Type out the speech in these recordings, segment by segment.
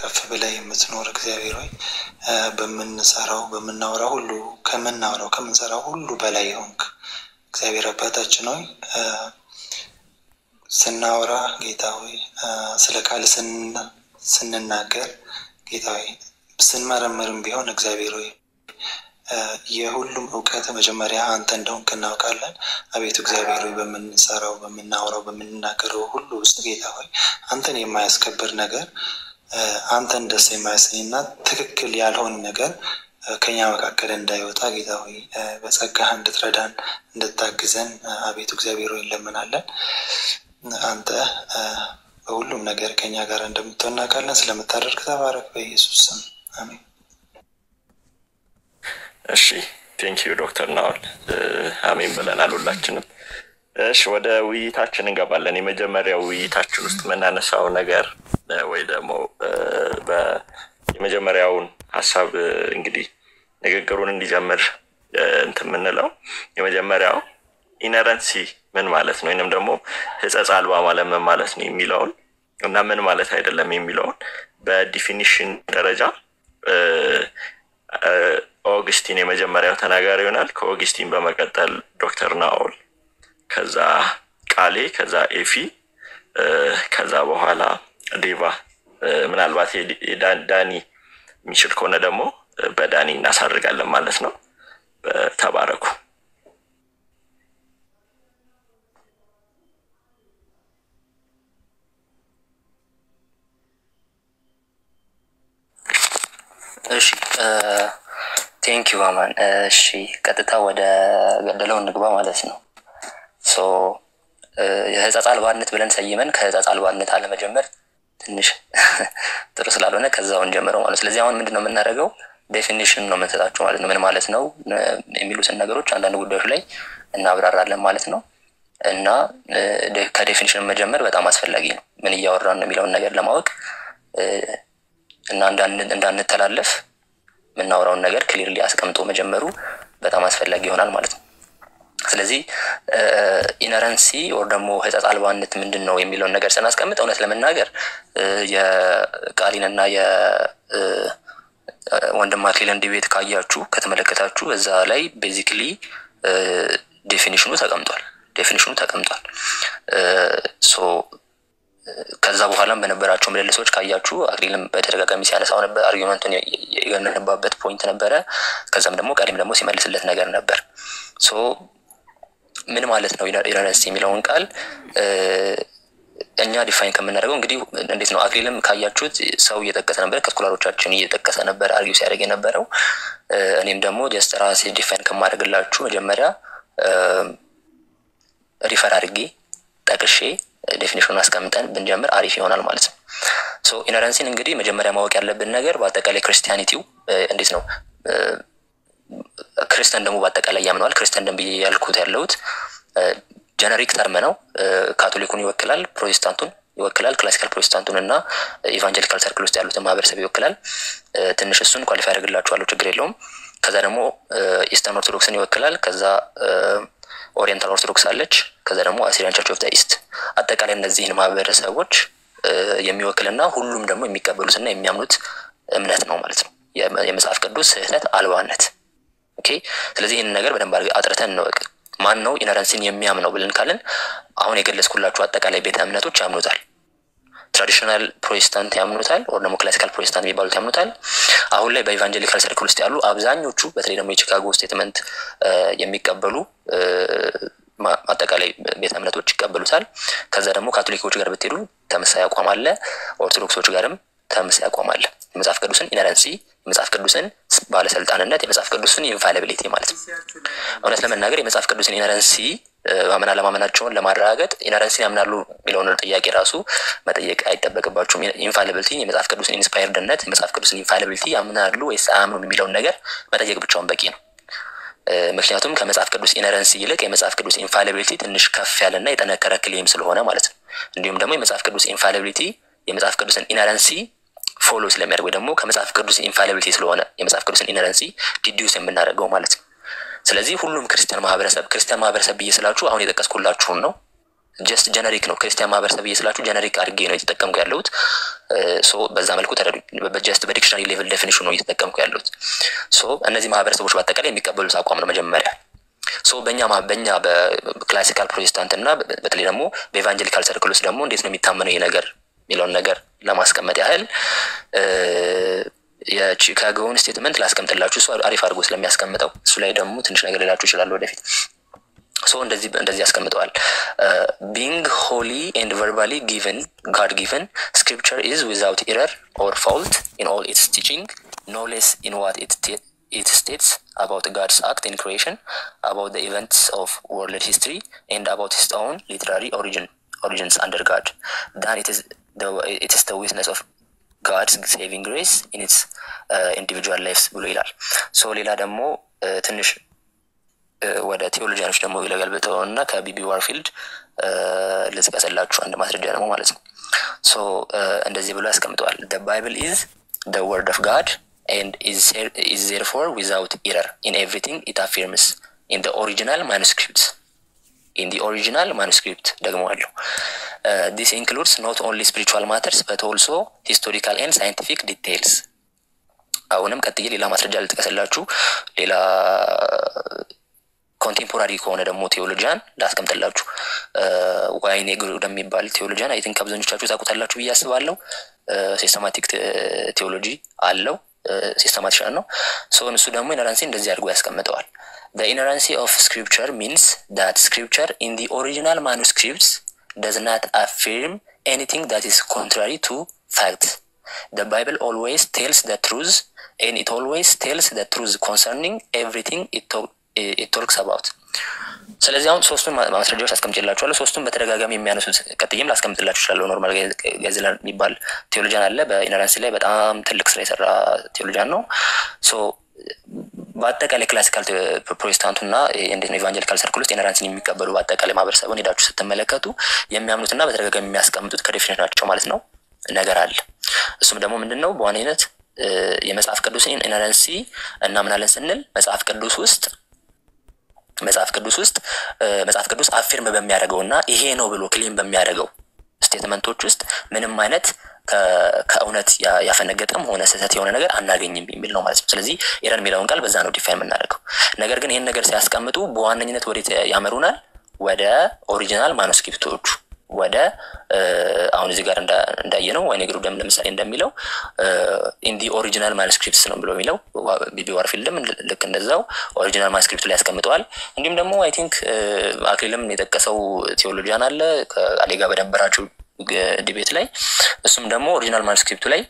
ከፍ ብለህ የምትኖር እግዚአብሔር ሆይ በምንሰራው በምናወራው ሁሉ ከምናወራው ከምንሰራው ሁሉ በላይ የሆንክ እግዚአብሔር አባታችን ሆይ ስናወራ ጌታ ሆይ ስለ ቃል ስንናገር ጌታ ሆይ ስንመረምርም ቢሆን እግዚአብሔር ሆይ የሁሉም እውቀት መጀመሪያ አንተ እንደሆንክ እናውቃለን። አቤቱ እግዚአብሔር ሆይ በምንሰራው በምናወራው በምንናገረው ሁሉ ውስጥ ጌታ ሆይ አንተን የማያስከብር ነገር አንተን ደስ የማያሰኝና ትክክል ያልሆን ነገር ከኛ መካከል እንዳይወጣ ጌታ ሆይ በጸጋህ እንድትረዳን እንድታግዘን አቤቱ እግዚአብሔር ሆይ እንለምናለን። አንተ በሁሉም ነገር ከኛ ጋር እንደምትሆን እናውቃለን። ስለምታደርግ ተባረክ፣ በኢየሱስ ስም አሜን። እሺ ቴንኪዩ ዶክተር ናዋል አሜን ብለናል ሁላችንም። እሺ ወደ ውይይታችን እንገባለን። የመጀመሪያው ውይይታችን ውስጥ የምናነሳው ነገር ወይ ደግሞ የመጀመሪያውን ሀሳብ እንግዲህ ንግግሩን እንዲጀምር እንትን የምንለው የመጀመሪያው ኢነረንሲ ምን ማለት ነው ወይንም ደግሞ ሕጸጽ አልባ ማለት ምን ማለት ነው የሚለውን እና ምን ማለት አይደለም የሚለውን በዲፊኒሽን ደረጃ ኦግስቲን የመጀመሪያው ተናጋሪ ይሆናል። ከኦግስቲን በመቀጠል ዶክተር ናኦል፣ ከዛ ቃሌ፣ ከዛ ኤፊ፣ ከዛ በኋላ ዴቫ ምናልባት ዳኒ የሚችል ከሆነ ደግሞ በዳኒ እናሳርጋለን ማለት ነው። ተባረኩ። እሺ ቴንኪዩ አማን። እሺ ቀጥታ ወደ ገደለው እንግባ ማለት ነው። ሶ የህጸጽ አልባነት ብለን ሰይመን ከህጸጽ አልባነት አለመጀመር ትንሽ ጥሩ ስላልሆነ ከዛውን ጀምረው ማለት ስለዚህ አሁን ምንድን ነው የምናደርገው? ዴፊኒሽን ነው የምንሰጣቸው ማለት ነው። ምን ማለት ነው የሚሉትን ነገሮች አንዳንድ ጉዳዮች ላይ እናብራራለን ማለት ነው። እና ከዴፊኒሽን መጀመር በጣም አስፈላጊ ነው። ምን እያወራን ነው የሚለውን ነገር ለማወቅ እና እንዳንተላለፍ የምናወራውን ነገር ክሊርሊ አስቀምጦ መጀመሩ በጣም አስፈላጊ ይሆናል ማለት ነው። ስለዚህ ኢነረንሲ ወር ደግሞ ህጸጽ አልባነት ምንድን ነው የሚለውን ነገር ስናስቀምጥ እውነት ለመናገር የቃሊን እና የወንድም አክሊልን ዲቤት ካያችሁ ከተመለከታችሁ እዛ ላይ ቤዚክሊ ዴፊኒሽኑ ተቀምጧል። ዴፊኒሽኑ ተቀምጧል። ሶ ከዛ በኋላም በነበራቸው ምልልሶች ካያችሁ አክሊልም በተደጋጋሚ ሲያነሳው ነበር። አርጊመንቱን የገነባበት ፖይንት ነበረ። ከዛም ደግሞ ቀሪም ደግሞ ሲመልስለት ነገር ነበር። ሶ ምን ማለት ነው ኢነረንሲ የሚለውን ቃል እኛ ዲፋይን ከምናደርገው እንግዲህ እንዴት ነው? አክሊልም ካያችሁት ሰው እየጠቀሰ ነበር፣ ከስኮላሮቻችን እየጠቀሰ ነበር አርጊው ሲያደርግ የነበረው። እኔም ደግሞ ጀስት ራሴ ዲፋይን ከማድረግላችሁ መጀመሪያ ሪፈር አድርጌ ጠቅሼ ዴፊኒሽኑን አስቀምጠን ብንጀምር አሪፍ ይሆናል ማለት ነው። ሶ ኢነረንሲን እንግዲህ መጀመሪያ ማወቅ ያለብን ነገር በአጠቃላይ ክርስቲያኒቲው እንዴት ነው ክርስቲያን ደግሞ በአጠቃላይ ያምነዋል። ክርስቲያን ደንብ ያልኩት ያለሁት ጀነሪክ ተርም ነው። ካቶሊኩን ይወክላል፣ ፕሮቴስታንቱን ይወክላል፣ ክላሲካል ፕሮቴስታንቱን እና ኢቫንጀሊካል ሰርክል ውስጥ ያሉትን ማህበረሰብ ይወክላል። ትንሽ እሱን ኳሊፋይ ያደርግላችኋለሁ፣ ችግር የለውም። ከዛ ደግሞ ኢስተርን ኦርቶዶክስን ይወክላል። ከዛ ኦሪየንታል ኦርቶዶክስ አለች። ከዛ ደግሞ አሲሪያን ቸርች ኦፍ ዘ ኢስት አጠቃላይ እነዚህን ማህበረሰቦች የሚወክልና ሁሉም ደግሞ የሚቀበሉትና የሚያምኑት እምነት ነው ማለት ነው። የመጽሐፍ ቅዱስ ስህተት አልባነት። ኦኬ። ስለዚህ ይህንን ነገር በደንብ አጥርተን እንወቅ። ማን ነው ኢነረንሲን የሚያምነው ብለን ካልን አሁን የገለጽኩላችሁ አጠቃላይ ቤተ እምነቶች ያምኑታል። ትራዲሽናል ፕሮቴስታንት ያምኑታል፣ ወር ደግሞ ክላሲካል ፕሮቴስታንት የሚባሉት ያምኑታል። አሁን ላይ በኢቫንጀሊካል ሰርክል ውስጥ ያሉ አብዛኞቹ በተለይ ደግሞ የቺካጎ ስቴትመንት የሚቀበሉ አጠቃላይ ቤተ እምነቶች ይቀበሉታል። ከዛ ደግሞ ካቶሊኮች ጋር ብትሄዱ ተመሳሳይ አቋም አለ። ኦርቶዶክሶች ጋርም ተመሳሳይ አቋም አለ። የመጽሐፍ ቅዱስን ኢነረንሲ፣ የመጽሐፍ ቅዱስን ባለስልጣንነት፣ የመጽሐፍ ቅዱስን ኢንፋሊቢሊቲ ማለት ነው። እውነት ለመናገር የመጽሐፍ ቅዱስን ኢነረንሲ ማመን አለማመናቸውን ለማረጋገጥ ኢነረንሲን ያምናሉ የሚለውን ጥያቄ ራሱ መጠየቅ አይጠበቅባችሁም። ኢንፋሊቢሊቲ የመጽሐፍ ቅዱስን ኢንስፓየርድነት፣ የመጽሐፍ ቅዱስን ኢንፋሊቢሊቲ ያምናሉ ወይስ አያምኑም የሚለውን ነገር መጠየቅ ብቻውን በቂ ነው። ምክንያቱም ከመጽሐፍ ቅዱስ ኢነረንሲ ይልቅ የመጽሐፍ ቅዱስ ኢንፋሊቢሊቲ ትንሽ ከፍ ያለና የጠነከረ ክሌም ስለሆነ ማለት ነው። እንዲሁም ደግሞ የመጽሐፍ ቅዱስ ኢንፋሊቢሊቲ የመጽሐፍ ቅዱስን ኢነረንሲ ፎሎ ስለሚያደርግ ወይ ደግሞ ከመጽሐፍ ቅዱስ ኢንፋሊቢሊቲ ስለሆነ የመጽሐፍ ቅዱስን ኢነረንሲ ዲዲዩስ የምናደርገው ማለት ነው። ስለዚህ ሁሉም ክርስቲያን ማህበረሰብ ክርስቲያን ማህበረሰብ ብዬ ስላችሁ አሁን የጠቀስኩላችሁን ነው። ጀስት ጀነሪክ ነው። ክርስቲያን ማህበረሰብ እየስላችሁ ጀነሪክ አድርጌ ነው የተጠቀምኩ ያለሁት። ሶ በዛ መልኩ ተረዱ። ጀስት በዲክሽነሪ ሌቭል ዴፊኒሽን ነው እየተጠቀምኩ ያለሁት። ሶ እነዚህ ማህበረሰቦች በአጠቃላይ የሚቀበሉት አቋም ነው መጀመሪያ ሶ በእኛ በእኛ በክላሲካል ፕሮቴስታንት እና በተለይ ደግሞ በኤቫንጀሊካል ሰርክል ውስጥ ደግሞ እንዴት ነው የሚታመነው ይሄ ነገር የሚለውን ነገር ለማስቀመጥ ያህል የቺካጎውን ስቴትመንት ላስቀምጥላችሁ። እሱ አሪፍ አድርጎ ስለሚያስቀምጠው እሱ ላይ ደግሞ ትንሽ ነገር ሌላችሁ ይችላሉ ወደፊት። ሶ እንደዚህ እንደዚህ ያስቀምጠዋል። ቢንግ ሆሊ ኤንድ ቨርባሊ ጊቨን ጋድ ጊቨን ስክሪፕቸር ኢዝ ዊዛውት ኤረር ኦር ፋውልት ኢን ኦል ኢትስ ቲቺንግ ኖ ሌስ ኢን ዋት it states about God's act in creation, about the events of world history, and about His own literary origin origins under God. Then it is the it is the witness of God's saving grace in its uh, individual lives ብሎ ይላል። ሶ ሌላ ደግሞ ትንሽ ወደ ቴዎሎጂያኖች ደግሞ ለገልብጠው እና ከቢቢ ዋርፊልድ ልጥቀስላችሁ አንድ ማስረጃ ደግሞ ማለት ነው። ሶ እንደዚህ ብሎ ያስቀምጠዋል። the Bible is the word of God and is, is therefore without error in everything it affirms in the original manuscripts in the original manuscript ደግሞ አለው uh, this includes not only spiritual matters but also historical and scientific details አሁንም ቀጥዬ ሌላ ማስረጃ ልጥቀስላችሁ ሌላ ኮንቴምፖራሪ ከሆነ ደግሞ ቴዎሎጂያን ላስቀምጥላችሁ ዋይኔ ግሩ ወደሚባል ቴዎሎጂያን አይ ቲንክ አብዛኞቻችሁ ታውቁታላችሁ ብዬ አስባለሁ ሲስተማቲክ ቴዎሎጂ አለው ሲስተማቲሻን ነው ሰውን እሱ ደግሞ ኢነራንሲ እንደዚህ አድርጎ ያስቀምጠዋል The inerrancy of scripture means that scripture in the original manuscripts does not affirm anything that is contrary to fact. The Bible always tells the truth and it always tells the truth concerning everything it, talk, it talks about. ስለዚህ አሁን ሶስቱን ማስረጃዎች አስቀምጭላችኋለሁ። ሶስቱን በተደጋጋሚ የሚያነሱት ቀጥዬም ላስቀምጥላችሁ እችላለሁ። ኖርማል ጋዜላን የሚባል ቴዎሎጂያን አለ። በኢነራንሲ ላይ በጣም ትልቅ ስራ የሰራ ቴዎሎጂያን ነው። ሶ በአጠቃላይ ክላሲካል ፕሮቴስታንቱ እና እንዴት ነው ኢቫንጀሊካል ሰርክል ውስጥ ኢነራንሲን የሚቀበሉ በአጠቃላይ ማህበረሰቡን ሄዳችሁ ስትመለከቱ የሚያምኑትና በተደጋጋሚ የሚያስቀምጡት ከዴፊኔት ናቸው ማለት ነው ነገር አለ። እሱም ደግሞ ምንድን ነው በዋነኝነት የመጽሐፍ ቅዱስን ኢነራንሲ እናምናለን ስንል መጽሐፍ ቅዱስ ውስጥ መጽሐፍ ቅዱስ ውስጥ መጽሐፍ ቅዱስ አፊርም በሚያደርገው እና ይሄ ነው ብሎ ክሌም በሚያደርገው ስቴትመንቶች ውስጥ ምንም አይነት ከእውነት ያፈነገጠም ሆነ ስህተት የሆነ ነገር አናገኝም የሚል ነው ማለት ነው። ስለዚህ ኤረር የሚለውን ቃል በዛ ነው ዲፋይን የምናደርገው። ነገር ግን ይህን ነገር ሲያስቀምጡ በዋነኝነት ወዴት ያመሩናል? ወደ ኦሪጂናል ማኑስክሪፕቶቹ ወደ አሁን እዚህ ጋር እንዳየ ነው ወይኔ ግሩ ደም ለምሳሌ እንደሚለው ኢንዲ ኦሪጂናል ማኑስክሪፕትስ ነው ብሎ የሚለው ቢቢ ዋርፊልድም ልክ እንደዛው ኦሪጂናል ማኑስክሪፕት ላይ ያስቀምጠዋል። እንዲሁም ደግሞ አይ ቲንክ አክሊልም የጠቀሰው ቴዎሎጂያን አለ ከአሌ ጋር በነበራቸው ዲቤት ላይ እሱም ደግሞ ኦሪጂናል ማኑስክሪፕቱ ላይ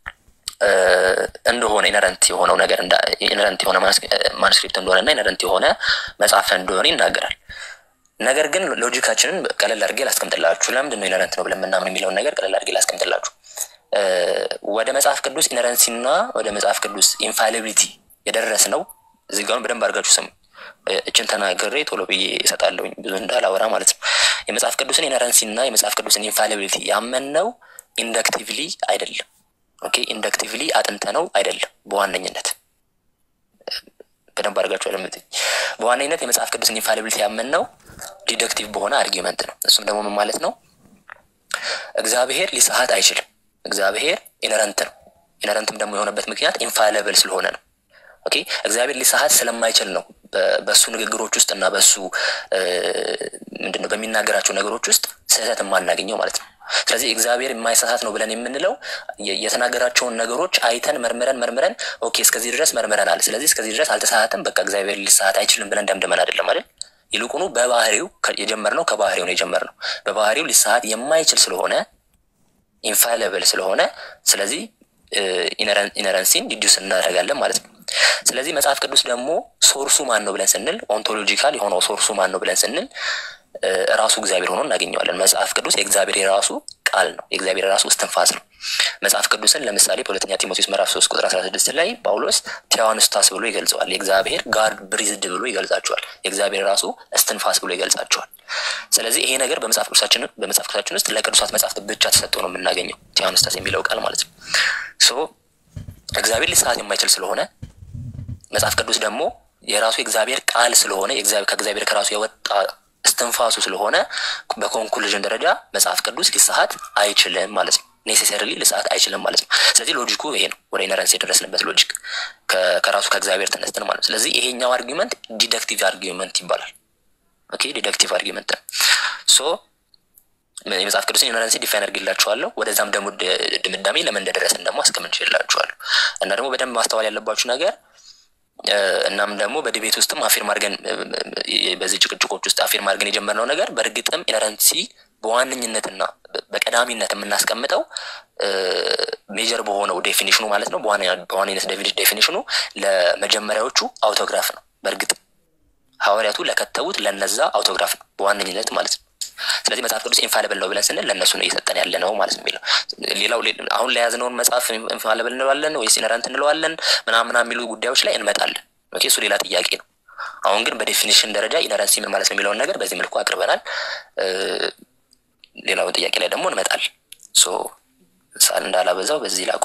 እንደሆነ ኢነረንት የሆነው ነገር ኢነረንት የሆነ ማኑስክሪፕት እንደሆነ እና ኢነረንት የሆነ መጽሐፍ እንደሆነ ይናገራል። ነገር ግን ሎጂካችንን ቀለል አድርጌ ላስቀምጥላችሁ። ለምንድን ነው ኢነረንት ነው ብለን ምናምን የሚለውን ነገር ቀለል አድርጌ ላስቀምጥላችሁ። ወደ መጽሐፍ ቅዱስ ኢነረንሲ እና ወደ መጽሐፍ ቅዱስ ኢንፋሊቢሊቲ የደረስ ነው። እዚህ ጋር በደንብ አድርጋችሁ ስሙ። እችን ተናግሬ ቶሎ ብዬ እሰጣለሁኝ ብዙ እንዳላወራ ማለት ነው። የመጽሐፍ ቅዱስን ኢነረንሲ እና የመጽሐፍ ቅዱስን ኢንፋሊቢሊቲ ያመንነው ኢንደክቲቭሊ አይደለም። ኦኬ ኢንደክቲቭሊ አጥንተ ነው አይደለም። በዋነኝነት በደንብ አድርጋችሁ ያለምትኝ በዋነኝነት የመጽሐፍ ቅዱስን ኢንፋሊቢሊቲ ያመንነው ዲደክቲቭ በሆነ አርጊመንት ነው። እሱም ደግሞ ምን ማለት ነው? እግዚአብሔር ሊሰሀት አይችልም። እግዚአብሔር ኢነረንት ነው። ኢነረንትም ደግሞ የሆነበት ምክንያት ኢንፋሊብል ስለሆነ ነው። ኦኬ እግዚአብሔር ሊሰሀት ስለማይችል ነው በእሱ ንግግሮች ውስጥ እና በእሱ ምንድነው በሚናገራቸው ነገሮች ውስጥ ስህተት የማናገኘው ማለት ነው። ስለዚህ እግዚአብሔር የማይሳሳት ነው ብለን የምንለው የተናገራቸውን ነገሮች አይተን መርምረን መርምረን ኦኬ እስከዚህ ድረስ መርምረናል፣ ስለዚህ እስከዚህ ድረስ አልተሳሳትም፣ በቃ እግዚአብሔር ሊሳሳት አይችልም ብለን ደምድመን አይደለም አይደል? ይልቁኑ በባህሪው የጀመርነው ከባህሪው ነው የጀመርነው። በባህሪው ሊሳሳት የማይችል ስለሆነ ኢንፋሊብል ስለሆነ ስለዚህ ኢነረንሲን ዲዱስ እናደርጋለን ማለት ነው። ስለዚህ መጽሐፍ ቅዱስ ደግሞ ሶርሱ ማን ነው ብለን ስንል ኦንቶሎጂካል የሆነው ሶርሱ ማን ነው ብለን ስንል ራሱ እግዚአብሔር ሆኖ እናገኘዋለን። መጽሐፍ ቅዱስ የእግዚአብሔር የራሱ ቃል ነው። የእግዚአብሔር የራሱ እስትንፋስ ነው። መጽሐፍ ቅዱስን ለምሳሌ በሁለተኛ ጢሞቴዎስ ምዕራፍ ሶስት ቁጥር አስራ ስድስት ላይ ጳውሎስ ቴዋንስታስ ብሎ ይገልጸዋል። የእግዚአብሔር ጋድ ብሪዝድ ብሎ ይገልጻቸዋል። የእግዚአብሔር ራሱ እስትንፋስ ብሎ ይገልጻቸዋል። ስለዚህ ይሄ ነገር በመጽሐፍ ቅዱሳችን በመጽሐፍ ቅዱሳችን ውስጥ ለቅዱሳት መጽሐፍት ብቻ ተሰጥቶ ነው የምናገኘው ቴዋንስታስ የሚለው ቃል ማለት ነው። ሶ እግዚአብሔር ሊሰዓት የማይችል ስለሆነ መጽሐፍ ቅዱስ ደግሞ የራሱ የእግዚአብሔር ቃል ስለሆነ ከእግዚአብሔር ከራሱ የወጣ እስትንፋሱ ስለሆነ በኮንክሉዥን ደረጃ መጽሐፍ ቅዱስ ሊሰሀት አይችልም ማለት ነው። ኔሴሰርሊ ልሰዓት አይችልም ማለት ነው። ስለዚህ ሎጂኩ ይሄ ነው። ወደ ኢነረንስ የደረስንበት ሎጂክ ከራሱ ከእግዚአብሔር ተነስተን ማለት ነው። ስለዚህ ይሄኛው አርጊመንት ዲደክቲቭ አርጊመንት ይባላል። ኦኬ ዲደክቲቭ አርጊመንት ነው። ሶ የመጽሐፍ ቅዱስን ኢነረንሲ ዲፋይን አድርግላችኋለሁ። ወደዛም ደግሞ ድምዳሜ ለምን እንደደረስን ደግሞ አስቀምጬላችኋለሁ። እና ደግሞ በደንብ ማስተዋል ያለባችሁ ነገር እናም ደግሞ በዲቤት ውስጥም አፊርም አድርገን በዚህ ጭቅጭቆች ውስጥ አፊርም አድርገን የጀመርነው ነገር በእርግጥም ኢነረንሲ በዋነኝነትና በቀዳሚነት የምናስቀምጠው ሜጀር በሆነው ዴፊኒሽኑ ማለት ነው። በዋነኝነት ዴፊኒሽኑ ለመጀመሪያዎቹ አውቶግራፍ ነው። በእርግጥ ሐዋርያቱ ለከተቡት ለነዛ አውቶግራፍ ነው በዋነኝነት ማለት ነው። ስለዚህ መጽሐፍ ቅዱስ ኢንፋሊብል ነው ብለን ስንል ለእነሱ ነው እየሰጠን ያለ ነው ማለት ነው የሚለው ሌላው አሁን ለያዝነውን መጽሐፍ ኢንፋሊብል እንለዋለን ወይስ ኢነረንት እንለዋለን ምናምና የሚሉ ጉዳዮች ላይ እንመጣለን። ኦኬ እሱ ሌላ ጥያቄ ነው። አሁን ግን በዴፊኒሽን ደረጃ ኢነረንሲ ምን ማለት ነው የሚለውን ነገር በዚህ መልኩ አቅርበናል። ሌላው ጥያቄ ላይ ደግሞ እንመጣል። ሶ ሳል እንዳላበዛው በዚህ ላቁ።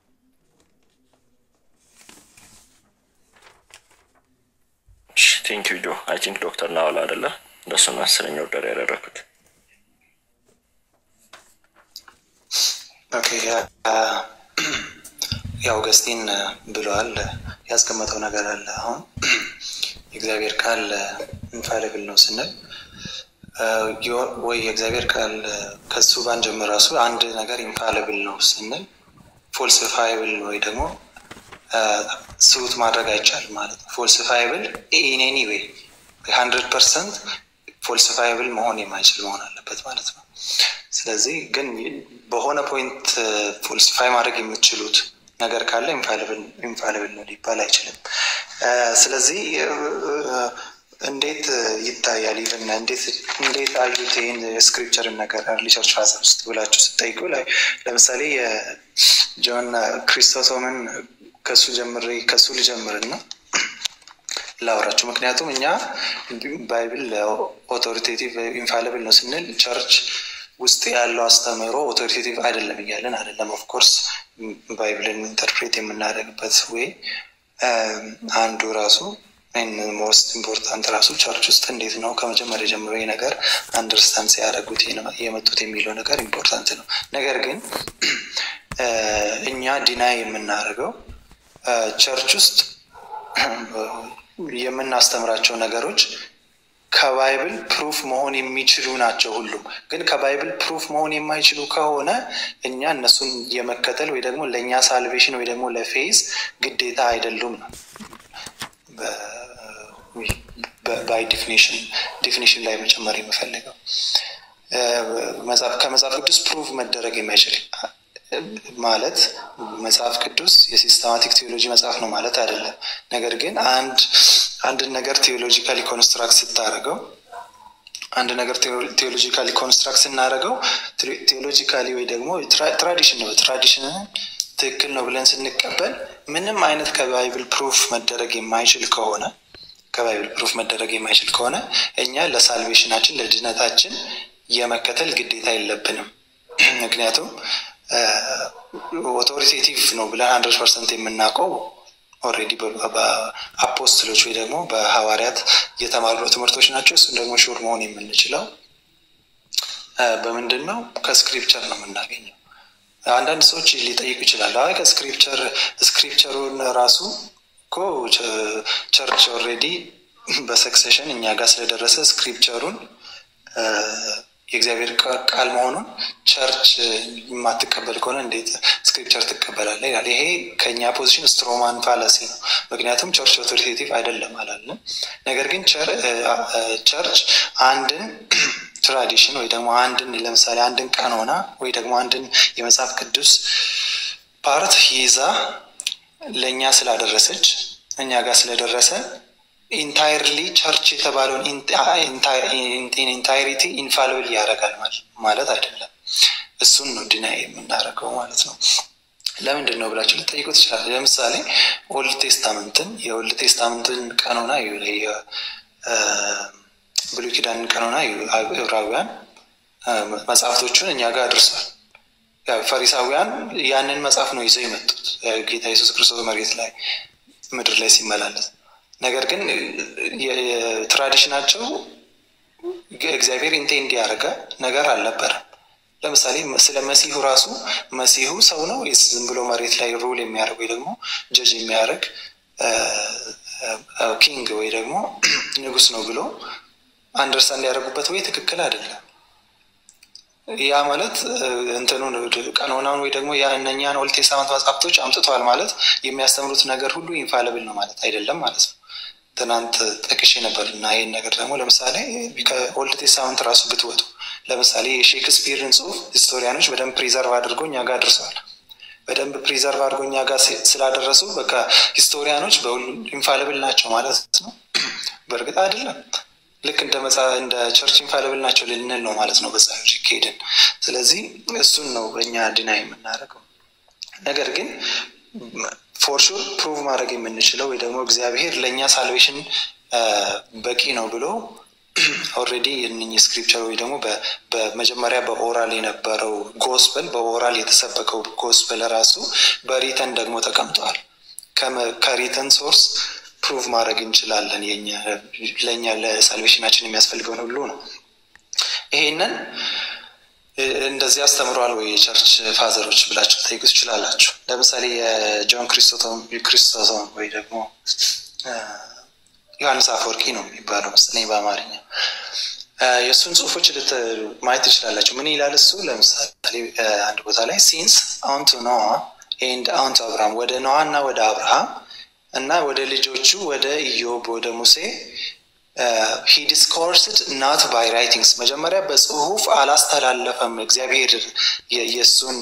ቴንክ ዩ ጆ አይ ቲንክ ዶክተር ናዋል አደለ እንደሱ ነው አስረኛ ወደር ያደረኩት። ኦኬ ያው ገስቲን ብለዋል ያስቀመጠው ነገር አለ። አሁን የእግዚአብሔር ቃል ኢንፋሊብል ነው ስንል ወይ የእግዚአብሔር ቃል ከሱ ባንጀምር ራሱ አንድ ነገር ኢንፋሊብል ነው ስንል ፎልሲፋይብል ወይ ደግሞ ስሁት ማድረግ አይቻልም ማለት ነው። ፎልሲፋይብል ኢን ኤኒ ዌይ ሀንድረድ ፐርሰንት ፎልሲፋይብል መሆን የማይችል መሆን አለበት ማለት ነው። ስለዚህ ግን በሆነ ፖይንት ፎልሲፋይ ማድረግ የምትችሉት ነገር ካለ ኢንፋሊብል ነው ሊባል አይችልም። ስለዚህ እንዴት ይታያል? ኢቨን እንዴት አዩት ይህን የስክሪፕቸርን ነገር አርሊ ቸርች ፋዘር ውስጥ ብላችሁ ስጠይቁ ላይ ለምሳሌ የጆን ክሪስቶቶምን ከሱ ጀምሬ ከሱ ልጀምርና ላውራችሁ። ምክንያቱም እኛ ባይብል ኦቶሪቴቲቭ ኢንፋሊብል ነው ስንል ቸርች ውስጥ ያለው አስተምህሮ ኦቶሪቴቲቭ አይደለም እያለን አይደለም። ኦፍኮርስ ባይብልን ኢንተርፕሬት የምናደርግበት ወይ አንዱ ራሱ ሞስት ኢምፖርታንት ራሱ ቸርች ውስጥ እንዴት ነው ከመጀመሪያ ጀምሮ ይህ ነገር አንደርስታንድ ሲያደርጉት የመጡት የሚለው ነገር ኢምፖርታንት ነው። ነገር ግን እኛ ዲናይ የምናደርገው ቸርች ውስጥ የምናስተምራቸው ነገሮች ከባይብል ፕሩፍ መሆን የሚችሉ ናቸው። ሁሉም ግን ከባይብል ፕሩፍ መሆን የማይችሉ ከሆነ እኛ እነሱን የመከተል ወይ ደግሞ ለእኛ ሳልቬሽን ወይ ደግሞ ለፌዝ ግዴታ አይደሉም ነው ባይ ዲፊኒሽን ዲፊኒሽን ላይ መጨመር የምፈልገው ከመጽሐፍ ቅዱስ ፕሩፍ መደረግ የማይችል ማለት መጽሐፍ ቅዱስ የሲስተማቲክ ቴዎሎጂ መጽሐፍ ነው ማለት አይደለም። ነገር ግን አንድ አንድን ነገር ቴዎሎጂካሊ ኮንስትራክት ስታደርገው አንድ ነገር ቴዎሎጂካሊ ኮንስትራክት ስናደርገው ቴዎሎጂካሊ ወይ ደግሞ ትራዲሽን ነው ትራዲሽንን ትክክል ነው ብለን ስንቀበል ምንም አይነት ከባይብል ፕሩፍ መደረግ የማይችል ከሆነ ከባይብል ፕሩፍ መደረግ የማይችል ከሆነ እኛ ለሳልቬሽናችን ለድነታችን የመከተል ግዴታ የለብንም። ምክንያቱም ኦቶሪቴቲቭ ነው ብለን ሀንድረድ ፐርሰንት የምናውቀው ኦልሬዲ በአፖስትሎች ወይ ደግሞ በሐዋርያት የተማሩ ትምህርቶች ናቸው። እሱን ደግሞ ሹር መሆን የምንችለው በምንድን ነው? ከስክሪፕቸር ነው የምናገኘው። አንዳንድ ሰዎች ሊጠይቁ ይችላሉ። አይ ከስክሪፕቸር ስክሪፕቸሩን ራሱ እኮ ቸርች ኦልሬዲ በሰክሴሽን እኛ ጋር ስለደረሰ ስክሪፕቸሩን የእግዚአብሔር ቃል መሆኑን ቸርች የማትቀበል ከሆነ እንዴት ስክሪፕቸር ትቀበላለ? ይላል። ይሄ ከእኛ ፖዚሽን ስትሮማን ፋላሲ ነው። ምክንያቱም ቸርች ኦቶሪቴቲቭ አይደለም አላለም። ነገር ግን ቸርች አንድን ትራዲሽን ወይ ደግሞ አንድን ለምሳሌ አንድን ቀኖና ወይ ደግሞ አንድን የመጽሐፍ ቅዱስ ፓርት ይዛ ለእኛ ስላደረሰች እኛ ጋር ስለደረሰ ኢንታይርሊ ቸርች የተባለውን ኢንታይሪቲ ኢንፋልብል ያደርጋል ማለት አይደለም። እሱን ነው ዲና የምናደርገው ማለት ነው። ለምንድን ነው ብላችሁ ልጠይቁ ትችላለ። ለምሳሌ ኦልድ ቴስታመንትን የኦልድ ቴስታመንትን ቀኖና ብሉይ ኪዳንን ቀኖና ዕብራውያን መጽሐፍቶቹን እኛ ጋር አድርሷል። ፈሪሳውያን ያንን መጽሐፍ ነው ይዘው የመጡት ጌታ ኢየሱስ ክርስቶስ መሬት ላይ ምድር ላይ ሲመላለስ ነገር ግን ትራዲሽናቸው እግዚአብሔር ኢንቴንድ ያደረገ ነገር አልነበረም። ለምሳሌ ስለ መሲሁ ራሱ መሲሁ ሰው ነው ወይስ ዝም ብሎ መሬት ላይ ሩል የሚያደርግ ወይ ደግሞ ጀጅ የሚያደርግ ኪንግ ወይ ደግሞ ንጉስ ነው ብሎ አንደርስታንድ ያደረጉበት ወይ ትክክል አይደለም። ያ ማለት እንትኑን ቀኖናውን ወይ ደግሞ እነኛን ኦልድ ቴስታመንት መጽሐፍቶች አምጥተዋል ማለት የሚያስተምሩት ነገር ሁሉ ኢንፋለብል ነው ማለት አይደለም ማለት ነው። ትናንት ጠቅሼ ነበር እና ይህን ነገር ደግሞ ለምሳሌ ከኦልድ ቴስታመንት ራሱ ብትወጡ ለምሳሌ የሼክስፒርን ጽሁፍ ሂስቶሪያኖች በደንብ ፕሪዘርቭ አድርገው እኛ ጋር አድርሰዋል። በደንብ ፕሪዘርቭ አድርገው እኛ ጋር ስላደረሱ በቃ ሂስቶሪያኖች በሁሉ ኢንፋለብል ናቸው ማለት ነው። በእርግጥ አይደለም። ልክ እንደ መጽ እንደ ቸርች ኢንፋለብል ናቸው ልንል ነው ማለት ነው። በዛ ከሄድን ስለዚህ እሱን ነው በእኛ ድና የምናደርገው ነገር ግን ፎርሹር ፕሩቭ ማድረግ የምንችለው ወይ ደግሞ እግዚአብሔር ለእኛ ሳልቬሽን በቂ ነው ብሎ ኦልሬዲ የእነኝ ስክሪፕቸር ወይ ደግሞ በመጀመሪያ በኦራል የነበረው ጎስፐል በኦራል የተሰበከው ጎስፐል ራሱ በሪተን ደግሞ ተቀምጠዋል። ከሪተን ሶርስ ፕሩቭ ማድረግ እንችላለን። ለእኛ ለሳልቬሽናችን የሚያስፈልገውን ሁሉ ነው። ይሄንን እንደዚህ አስተምረዋል ወይ የቸርች ፋዘሮች ብላችሁ ጠይቁ ትችላላችሁ። ለምሳሌ የጆን ክሪስቶቶም ወይ ደግሞ ዮሐንስ አፈወርቂ ነው የሚባለው መሰለኝ በአማርኛ የእሱን ጽሁፎች ማየት ትችላላችሁ። ምን ይላል እሱ? ለምሳሌ አንድ ቦታ ላይ ሲንስ አውንቱ ኖዋ ኤንድ አውንቱ አብርሃም ወደ ኖዋ እና ወደ አብርሃም እና ወደ ልጆቹ ወደ ኢዮብ ወደ ሙሴ ሂ ዲስኮርስድ ናት ባይ ራይቲንግስ መጀመሪያ በጽሁፍ አላስተላለፈም። እግዚአብሔር የእሱን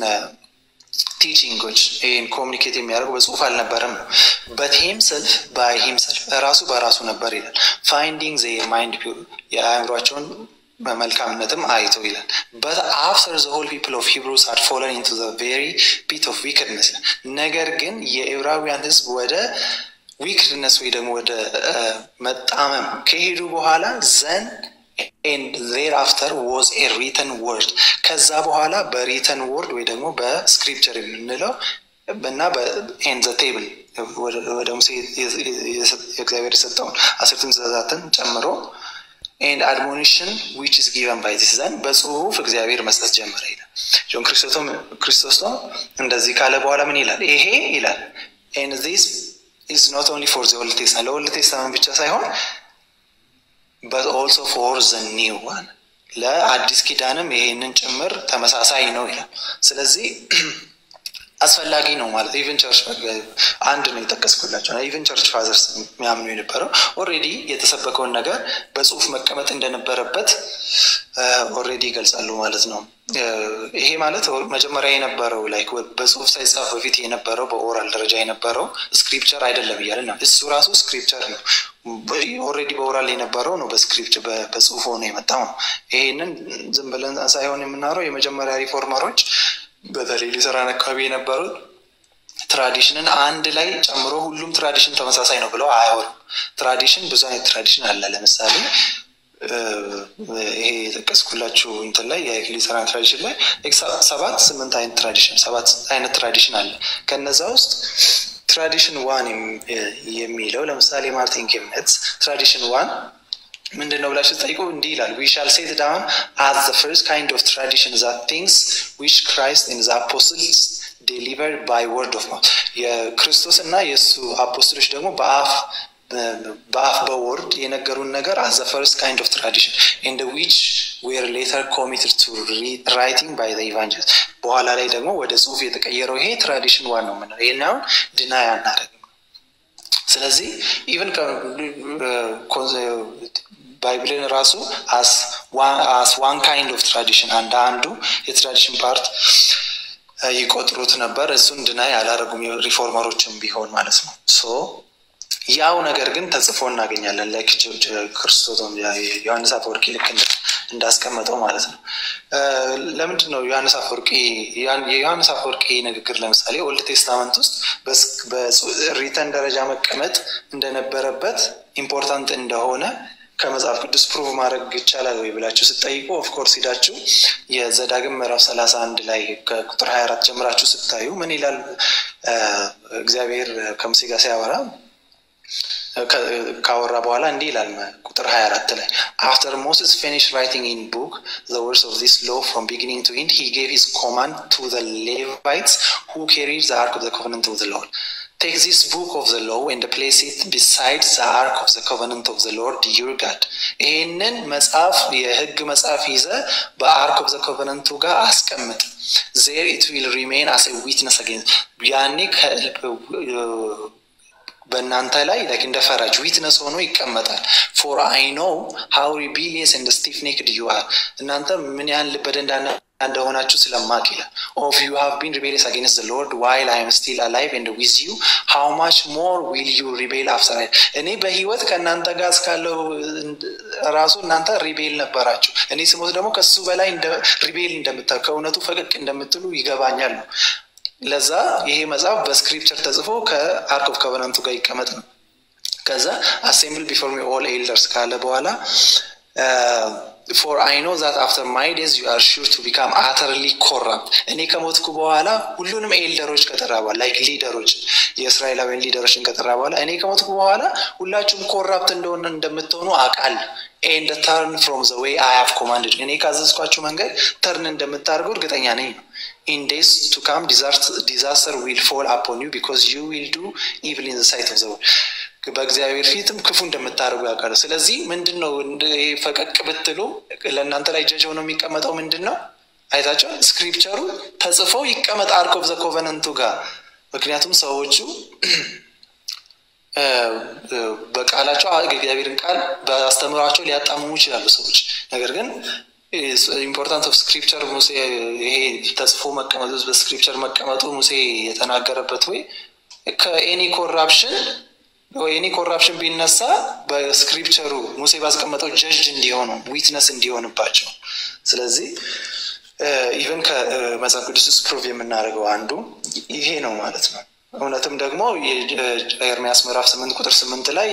ቲቺንጎች ይህን ኮሚኒኬት የሚያደርጉ በጽሁፍ አልነበረም ነው በት ሂምሰልፍ ባይ ሂምሰልፍ ራሱ በራሱ ነበር ይላል። ፋይንዲንግ ዘ ማይንድ ፒውር የአእምሯቸውን በመልካምነትም አይቶ ይላል። በት አፍተር ዘ ሆል ፒፕል ኦፍ ሂብሩስ አድ ፎለን ኢንቱ ዘ ቬሪ ፒት ኦፍ ዊክድነስ ነገር ግን የዕብራውያን ህዝብ ወደ ዊክድነስ ወይ ደግሞ ወደ መጣመም ከሄዱ በኋላ ዘን ኤንድ ዜር አፍተር ዋዝ ኤ ሪተን ወርድ ከዛ በኋላ በሪተን ወርድ ወይ ደግሞ በስክሪፕቸር የምንለው እና በኤን ዘ ቴብል ወደ ሙሴ እግዚአብሔር የሰጠውን አስርቱን ትእዛዛትን ጨምሮ ኤንድ አድሞኒሽን ዊች ኢዝ ጊቨን ባይ ዚስ ዘን በጽሁፍ እግዚአብሔር መስጠት ጀመረ ይላል። ጆን ክርስቶስቶም እንደዚህ ካለ በኋላ ምን ይላል? ይሄ ይላል ኤንድ ዚስ ኢዝ ኖት ኦንሊ ፎር ዘ ኦልድ ቴስታመንት ለኦልድ ቴስታመንት ብቻ ሳይሆን በት ኦልሶ ፎር ዘ ኒው ዋን ለአዲስ ኪዳንም ይሄንን ጭምር ተመሳሳይ ነው ይላል። ስለዚህ አስፈላጊ ነው ማለት ኢቨን ቸርች አንድ ነው የጠቀስኩላቸው ኢቨን ቸርች ፋዘርስ የሚያምኑ የነበረው ኦልሬዲ የተሰበከውን ነገር በጽሁፍ መቀመጥ እንደነበረበት ኦልሬዲ ይገልጻሉ ማለት ነው። ይሄ ማለት መጀመሪያ የነበረው ላይክ በጽሁፍ ሳይጻፍ በፊት የነበረው በኦራል ደረጃ የነበረው ስክሪፕቸር አይደለም እያለ ነው። እሱ ራሱ ስክሪፕቸር ነው። ኦልሬዲ በኦራል የነበረው ነው በስክሪፕት በጽሁፍ ሆኖ የመጣው ነው። ይሄንን ዝም ብለን ሳይሆን የምናወራው የመጀመሪያ ሪፎርመሮች በተለይ ሉተራን አካባቢ የነበሩት ትራዲሽንን አንድ ላይ ጨምሮ ሁሉም ትራዲሽን ተመሳሳይ ነው ብለው አያወሩም። ትራዲሽን ብዙ አይነት ትራዲሽን አለ። ለምሳሌ ይሄ የጠቀስኩላችሁ እንትን ላይ የሉተራን ትራዲሽን ላይ ሰባት ስምንት አይነት ትራዲሽን ሰባት አይነት ትራዲሽን አለ። ከነዛ ውስጥ ትራዲሽን ዋን የሚለው ለምሳሌ ማርቲን ኬምነትስ ትራዲሽን ዋን ምንድን ነው ብላችሁ ጠይቁ። እንዲህ ይላል ዊ ሻል ሴት ዳውን አዝ ዘ ፈርስት ካይንድ ኦፍ ትራዲሽን ዛት ቲንግስ ዊች ክራይስት ኢን ዘ አፖስትልስ ዴሊቨርድ ባይ ወርድ ኦፍ ማውት የክርስቶስ እና የእሱ አፖስትሎች ደግሞ በአፍ በአፍ በወርድ የነገሩን ነገር አዘ ፈርስት ካይንድ ኦፍ ትራዲሽን ኢን ዊች ዌር ሌተር ኮሚትድ ቱ ራይቲንግ ባይ ዘ ኢቫንጀሊስት በኋላ ላይ ደግሞ ወደ ጽሁፍ የተቀየረው ይሄ ትራዲሽን ዋን ነው የምንለው። ይህን አሁን ድናይ አናደርግም። ስለዚህ ኢቨን ባይብልን ራሱ አስ ዋን ካይንድ ኦፍ ትራዲሽን አንድ አንዱ የትራዲሽን ፓርት ይቆጥሩት ነበር። እሱን ድናይ አላደረጉም ሪፎርመሮችም ቢሆን ማለት ነው። ሶ ያው ነገር ግን ተጽፎ እናገኛለን። ላይክ ክርስቶስ ዮሐንስ አፈወርቂ ልክ እንዳስቀመጠው ማለት ነው። ለምንድን ነው ዮሐንስ አፈወርቂ የዮሐንስ አፈወርቂ ንግግር ለምሳሌ ኦልድ ቴስታመንት ውስጥ በሪተን ደረጃ መቀመጥ እንደነበረበት ኢምፖርታንት እንደሆነ ከመጽሐፍ ቅዱስ ፕሩቭ ማድረግ ይቻላል ወይ ብላችሁ ስጠይቁ ኦፍኮርስ ሂዳችሁ የዘዳግም ምዕራፍ ሰላሳ አንድ ላይ ከቁጥር ሀያ አራት ጀምራችሁ ስታዩ ምን ይላል? እግዚአብሔር ከሙሴ ጋር ሲያወራ ካወራ በኋላ እንዲህ ይላል ቁጥር 24 ላይ አፍተር ሞስስ ፊኒሽ ራይቲንግ ኢን ቡክ ዘ ወርድስ ኦፍ ዚስ ሎ ፍሮም ቢጊኒንግ ቱ ኢንድ ሂ ጌቭ ሂዝ ኮማንድ ቱ ዘ ሌቫይትስ ሁ ካሪድ ዘ አርክ ኦፍ ዘ ኮቨነንት ኦፍ ዘ ሎርድ ቴክ ዚስ ቡክ ኦፍ ዘ ሎው ኤንድ ፕሌስ ኢት ቢሳይድ ዘ አርክ ኦፍ ዘ ኮቨነንት ኦፍ ዘ ሎርድ ዩር ጋድ ይህንን መጽሐፍ የህግ መጽሐፍ ይዘ በአርክ ኦፍ ዘ ኮቨነንቱ ጋር አስቀምጥ ዜር ኢት ዊል ሪሜን አስ ዊትነስ አጌንስት ያኔ በእናንተ ላይ ላይክ እንደ ፈራጅ ዊትነስ ሆኖ ይቀመጣል። ፎር አይ ኖው ሃው ሪቢሊየስ ኤንድ ስቲፍ ኔክድ ዩ አር እናንተ ምን ያህል ልበ ደንዳና እንደሆናችሁ ስለማቅ ይላል። ኦፍ ዩ ሃቭ ቢን ሪቤሊየስ አጌንስት ዘ ሎርድ ዋይል አይ ኤም ስቲል አላይቭ ኤንድ ዊዝ ዩ ሃው ማች ሞር ዊል ዩ ሪቤል አፍተር አይ እኔ በህይወት ከእናንተ ጋር እስካለው ራሱ እናንተ ሪቤል ነበራችሁ። እኔ ስሞት ደግሞ ከሱ በላይ ሪቤል እንደምታ ከእውነቱ ፈቀቅ እንደምትሉ ይገባኛል ነው ለዛ ይሄ መጽሐፍ በስክሪፕቸር ተጽፎ ከአርክ ኦፍ ኮቨናንቱ ጋር ይቀመጥ ነው። ከዛ አሴምብል ቢፎር ሚ ኦል ኤልደርስ ካለ በኋላ ፎር አይ ኖ ዛት አፍተር ማይ ዴዝ ዩ አር ሹር ቱ ቢካም አተርሊ ኮራፕት እኔ ከሞትኩ በኋላ ሁሉንም ኤልደሮች ከጠራ በኋላ ላይክ ሊደሮች የእስራኤላውያን ሊደሮችን ከጠራ በኋላ እኔ ከሞትኩ በኋላ ሁላችሁም ኮራፕት እንደሆነ እንደምትሆኑ አቃል ኤንድ ተርን ፍሮም ዘ ዌይ አይ ሃቭ ኮማንድድ እኔ ካዘዝኳችሁ መንገድ ተርን እንደምታደርጉ እርግጠኛ ነኝ ነው ኢን ዴይስ ቱ ካም ዲዛስተር ዊል ፎል አፖን ዩ ቢኮዝ ዩ ዊል ዱ ኢቪል ኢን ዘ ሳይት ኦፍ ዘ ወርልድ በእግዚአብሔር ፊትም ክፉ እንደምታደርጉ ያውቃሉ። ስለዚህ ምንድን ነው ፈቀቅ ብትሉ ለእናንተ ላይ ጀጅ ሆኖ የሚቀመጠው ምንድን ነው? አይታቸው ስክሪፕቸሩ ተጽፎ ይቀመጥ አርክ ኦፍ ዘ ኮቨነንቱ ጋር ምክንያቱም ሰዎቹ በቃላቸው እግዚአብሔርን ቃል በአስተምሯቸው ሊያጣምሙ ይችላሉ ሰዎች ነገር ግን ኢምፖርታንት ኦፍ ስክሪፕቸር ሙሴ ይሄ ተጽፎ መቀመጡ በስክሪፕቸር መቀመጡ ሙሴ የተናገረበት ወይ ከኤኒ ኮራፕሽን ኤኒ ኮራፕሽን ቢነሳ በስክሪፕቸሩ ሙሴ ባስቀመጠው ጀጅ እንዲሆኑ ዊትነስ እንዲሆንባቸው ስለዚህ ኢቨን ከመጽሐፍ ቅዱስ ውስጥ ፕሩቭ የምናደርገው አንዱ ይሄ ነው ማለት ነው እውነትም ደግሞ ኤርሚያስ ምዕራፍ ስምንት ቁጥር ስምንት ላይ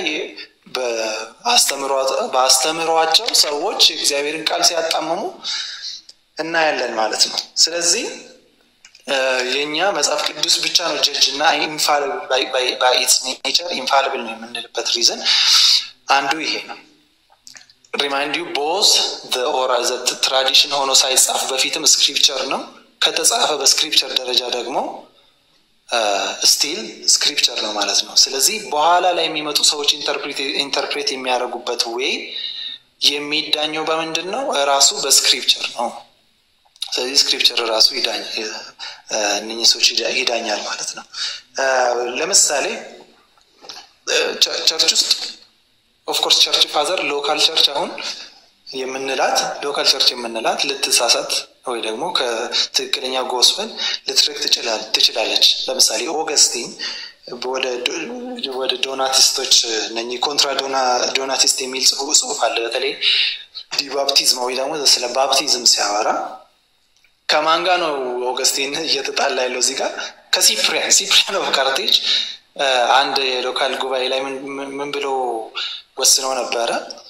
በአስተምሯቸው ሰዎች እግዚአብሔርን ቃል ሲያጣምሙ እናያለን ማለት ነው ስለዚህ የእኛ መጽሐፍ ቅዱስ ብቻ ነው ጀጅ እና ኢትስ ኔቸር ኢንፋልብል ነው የምንልበት ሪዝን አንዱ ይሄ ነው ሪማይንድ ዩ ቦዝ ትራዲሽን ሆኖ ሳይጻፍ በፊትም ስክሪፕቸር ነው ከተጻፈ በስክሪፕቸር ደረጃ ደግሞ ስቲል ስክሪፕቸር ነው ማለት ነው ስለዚህ በኋላ ላይ የሚመጡ ሰዎች ኢንተርፕሬት የሚያደርጉበት ዌይ የሚዳኘው በምንድን ነው ራሱ በስክሪፕቸር ነው ስለዚህ ስክሪፕቸር ራሱ እነኝህ ሰዎች ይዳኛል ማለት ነው ለምሳሌ ቸርች ውስጥ ኦፍኮርስ ቸርች ፋዘር ሎካል ቸርች አሁን የምንላት ሎካል ቸርች የምንላት ልትሳሳት ወይ ደግሞ ከትክክለኛ ጎስፐል ልትርቅ ትችላለች ለምሳሌ ኦገስቲን ወደ ዶናቲስቶች እነ ኮንትራ ዶናቲስት የሚል ጽሁፍ አለ በተለይ ዲባፕቲዝም ወይ ደግሞ ስለ ባፕቲዝም ሲያወራ ከማን ጋር ነው ኦገስቲን እየተጣላ ያለው እዚህ ጋር ከሲፕሪያን ሲፕሪያን ኦፍ ካርቴጅ አንድ የሎካል ጉባኤ ላይ ምን ብሎ ወስነው ነበረ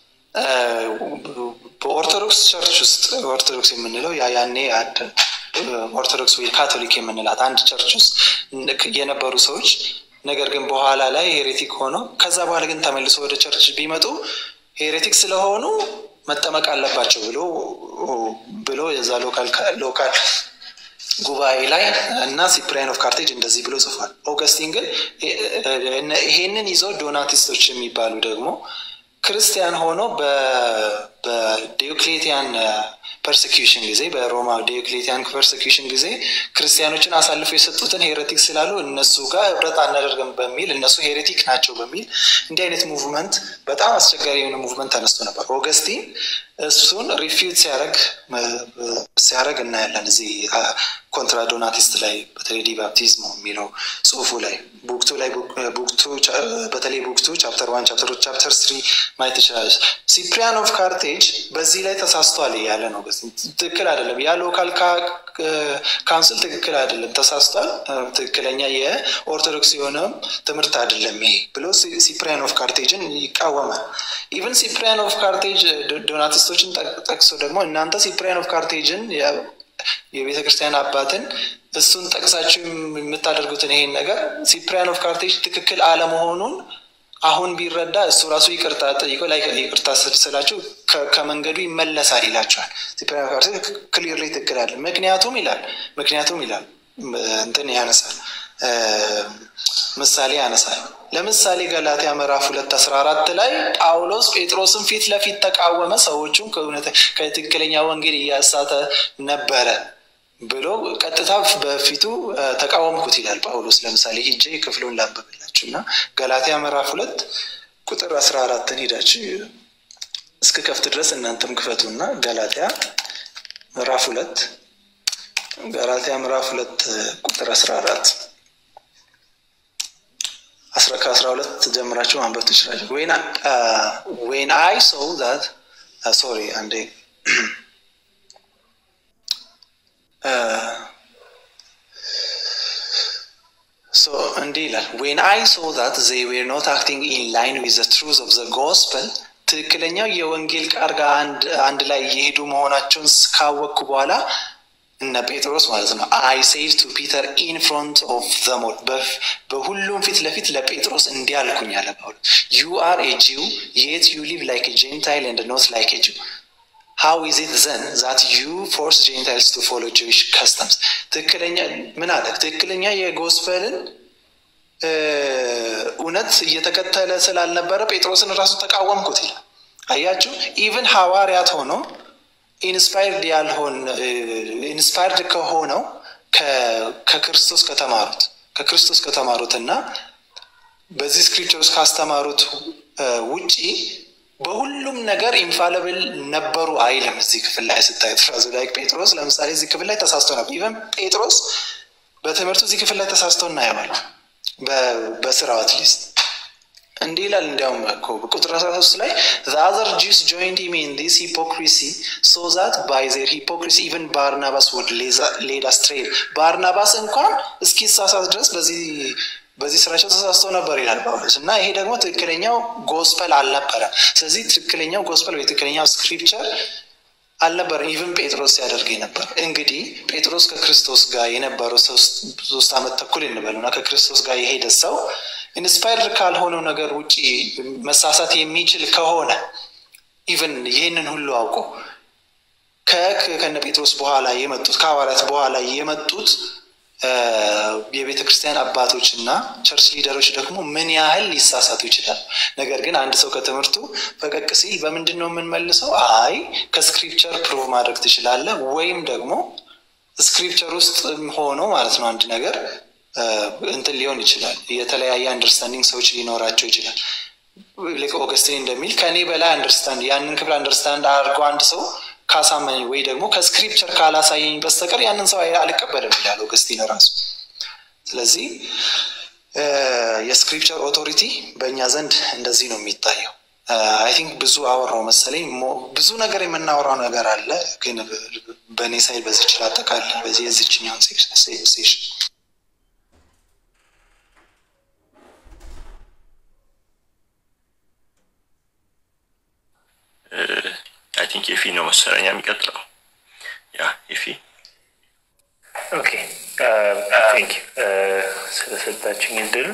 በኦርቶዶክስ ቸርች ውስጥ ኦርቶዶክስ የምንለው ያኔ ኦርቶዶክስ ወይ ካቶሊክ የምንላት አንድ ቸርች ውስጥ የነበሩ ሰዎች ነገር ግን በኋላ ላይ ሄሬቲክ ሆኖ ከዛ በኋላ ግን ተመልሶ ወደ ቸርች ቢመጡ ሄሬቲክ ስለሆኑ መጠመቅ አለባቸው ብሎ ብሎ የዛ ሎካል ጉባኤ ላይ እና ሲፕሪያን ኦፍ ካርቴጅ እንደዚህ ብሎ ጽፏል ኦገስቲን ግን ይሄንን ይዘው ዶናቲስቶች የሚባሉ ደግሞ ክርስቲያን ሆኖ በዲዮክሌቲያን ፐርሴኪሽን ጊዜ በሮማ ዲዮክሌቲያን ፐርሴኪሽን ጊዜ ክርስቲያኖችን አሳልፎ የሰጡትን ሄሬቲክ ስላሉ እነሱ ጋር ህብረት አናደርግም በሚል እነሱ ሄሬቲክ ናቸው በሚል እንዲህ አይነት ሙቭመንት በጣም አስቸጋሪ የሆነ ሙቭመንት ተነስቶ ነበር ኦገስቲን እሱን ሪፊውት ሲያደረግ ሲያደረግ እናያለን እዚህ ኮንትራ ዶናቲስት ላይ በተለይ ዲባፕቲዝም የሚለው ጽሁፉ ላይ ቡክቱ ላይ ቡክቱ በተለይ ቡክቱ ቻፕተር ዋን ቻፕተር ቻፕተር ስሪ ማየት ትችላለች ሲፕሪያን ኦፍ ካርቴጅ በዚህ ላይ ተሳስቷል እያለ ነው ትክክል አይደለም ያ ሎካል ካውንስል ትክክል አይደለም ተሳስቷል ትክክለኛ የኦርቶዶክስ የሆነም ትምህርት አይደለም ይሄ ብሎ ሲፕሪያን ኦፍ ካርቴጅን ይቃወማል ኢቨን ሲፕሪያን ኦፍ ካርቴጅ ዶናቲስቶችን ጠቅሶ ደግሞ እናንተ ሲፕሪያን ኦፍ ካርቴጅን የቤተ ክርስቲያን አባትን እሱን ጠቅሳችሁ የምታደርጉትን ይሄን ነገር ሲፕሪያን ኦፍ ካርቴጅ ትክክል አለመሆኑን አሁን ቢረዳ እሱ ራሱ ይቅርታ ጠይቆ ላይ ይቅርታ ስላቸው ከመንገዱ ይመለሳል ይላቸዋል። ክሊርሊ ትክክል አለ። ምክንያቱም ይላል ምክንያቱም ይላል እንትን ያነሳል ምሳሌ ያነሳል። ለምሳሌ ገላትያ ምዕራፍ ሁለት አስራ አራት ላይ ጳውሎስ ጴጥሮስን ፊት ለፊት ተቃወመ፣ ሰዎቹም ከትክክለኛ ወንጌል እያሳተ ነበረ ብሎ ቀጥታ በፊቱ ተቃወምኩት ይላል ጳውሎስ። ለምሳሌ ሂጄ ክፍሉን ላንብብላችሁ እና ገላትያ ምዕራፍ ሁለት ቁጥር አስራ አራትን ሄዳችሁ እስከ ከፍት ድረስ እናንተም ክፈቱ እና ገላትያ ምዕራፍ ሁለት ገላትያ ምዕራፍ ሁለት ቁጥር አስራ አራት ከአስራ ሁለት ጀምራችሁ ማንበብ ትችላችሁ። ዌን አይ ሶው ዛት ሶሪ አንዴ ሶ እንዲህ ይላል ዌን አይ ሶ ዛት ዘይ ዌር ኖት አክቲንግ ኢን ላይን ዊዝ ዘ ትሩዝ ኦፍ ዘ ጎስፐል ትክክለኛው የወንጌል ቃል ጋር አንድ ላይ የሄዱ መሆናቸውን ካወቅኩ በኋላ እነ ጴጥሮስ ማለት ነው አይ ሴድ ቱ ፒተር ኢን ፍሮንት ኦፍ ዘሞል በሁሉም ፊት ለፊት ለጴጥሮስ እንዲህ አልኩኝ አለ ጳውሎስ ዩ አር ኤ ጂው የት ዩ ሊቭ ላይክ ጄንታይል ኤንድ ኖት ላይክ ኤ ጂው ሃው ኢዝ ኢት ዘን ዛት ዩ ፎርስ ጄንታይልስ ቱ ፎሎ ጂዊሽ ከስተምስ ትክክለኛ ምን አለ ትክክለኛ የጎስፐልን እውነት እየተከተለ ስላልነበረ ጴጥሮስን ራሱ ተቃወምኩት ይላል አያችሁ ኢቭን ሐዋርያት ሆኖ ኢንስፓይርድ ያልሆን ኢንስፓይርድ ከሆነው ከክርስቶስ ከተማሩት ከክርስቶስ ከተማሩት እና በዚህ ስክሪፕቸር ውስጥ ካስተማሩት ውጪ በሁሉም ነገር ኢንፋለብል ነበሩ አይልም። እዚህ ክፍል ላይ ስታዩት ራሱ ላይ ጴጥሮስ ለምሳሌ እዚህ ክፍል ላይ ተሳስቶ ነበር። ኢቨን ጴጥሮስ በትምህርቱ እዚህ ክፍል ላይ ተሳስቶ እናየዋል። በስራው አትሊስት እንዲህ ይላል። እንዲያውም እኮ ቁጥር አስራ ሶስት ላይ ዘአዘር ጂውስ ጆይንድ ሂም ኢን ዲስ ሂፖክሪሲ ሶ ዛት ባይ ዜር ሂፖክሪሲ ኢቨን ባርናባስ ውድ ሌድ አስትሬይ ባርናባስ እንኳን እስኪሳሳት ድረስ በዚህ በዚህ ስራቸው ተሳስተው ነበር ይላል ጳውሎስ። እና ይሄ ደግሞ ትክክለኛው ጎስፐል አልነበረም። ስለዚህ ትክክለኛው ጎስፐል ወይ ትክክለኛው ስክሪፕቸር አልነበረም። ኢቭን ጴጥሮስ ሲያደርግ ነበር። እንግዲህ ጴጥሮስ ከክርስቶስ ጋር የነበረው ሶስት ዓመት ተኩል እንበለው እና ከክርስቶስ ጋር የሄደ ሰው ኢንስፓየርድ ካልሆነው ነገር ውጭ መሳሳት የሚችል ከሆነ ኢቭን ይህንን ሁሉ አውቆ ከነ ጴጥሮስ በኋላ የመጡት ከሐዋርያት በኋላ የመጡት የቤተ ክርስቲያን አባቶች እና ቸርች ሊደሮች ደግሞ ምን ያህል ሊሳሳቱ ይችላል። ነገር ግን አንድ ሰው ከትምህርቱ ፈቀቅ ሲል በምንድን ነው የምንመልሰው? አይ ከስክሪፕቸር ፕሩቭ ማድረግ ትችላለህ፣ ወይም ደግሞ ስክሪፕቸር ውስጥ ሆኖ ማለት ነው አንድ ነገር እንትን ሊሆን ይችላል። የተለያየ አንደርስታንዲንግ ሰዎች ሊኖራቸው ይችላል። ልክ ኦገስቲን እንደሚል ከእኔ በላይ አንደርስታንድ ያንን ክፍል አንደርስታንድ አድርጎ አንድ ሰው ካሳመኝ ወይ ደግሞ ከስክሪፕቸር ካላሳየኝ በስተቀር ያንን ሰው አልቀበልም ይላል ኦገስቲን ራሱ። ስለዚህ የስክሪፕቸር ኦቶሪቲ በእኛ ዘንድ እንደዚህ ነው የሚታየው። አይ ቲንክ ብዙ አወራው መሰለኝ። ብዙ ነገር የምናወራው ነገር አለ፣ ግን በእኔ ሳይል በዚች ላጠቃል በዚህ የዚችኛውን ሴሽን አይ ቲንክ የፊ ነው መሰለኛ የሚቀጥለው። ያ የፊ ኦኬ ቴንክ ስለሰጣችኝ እድል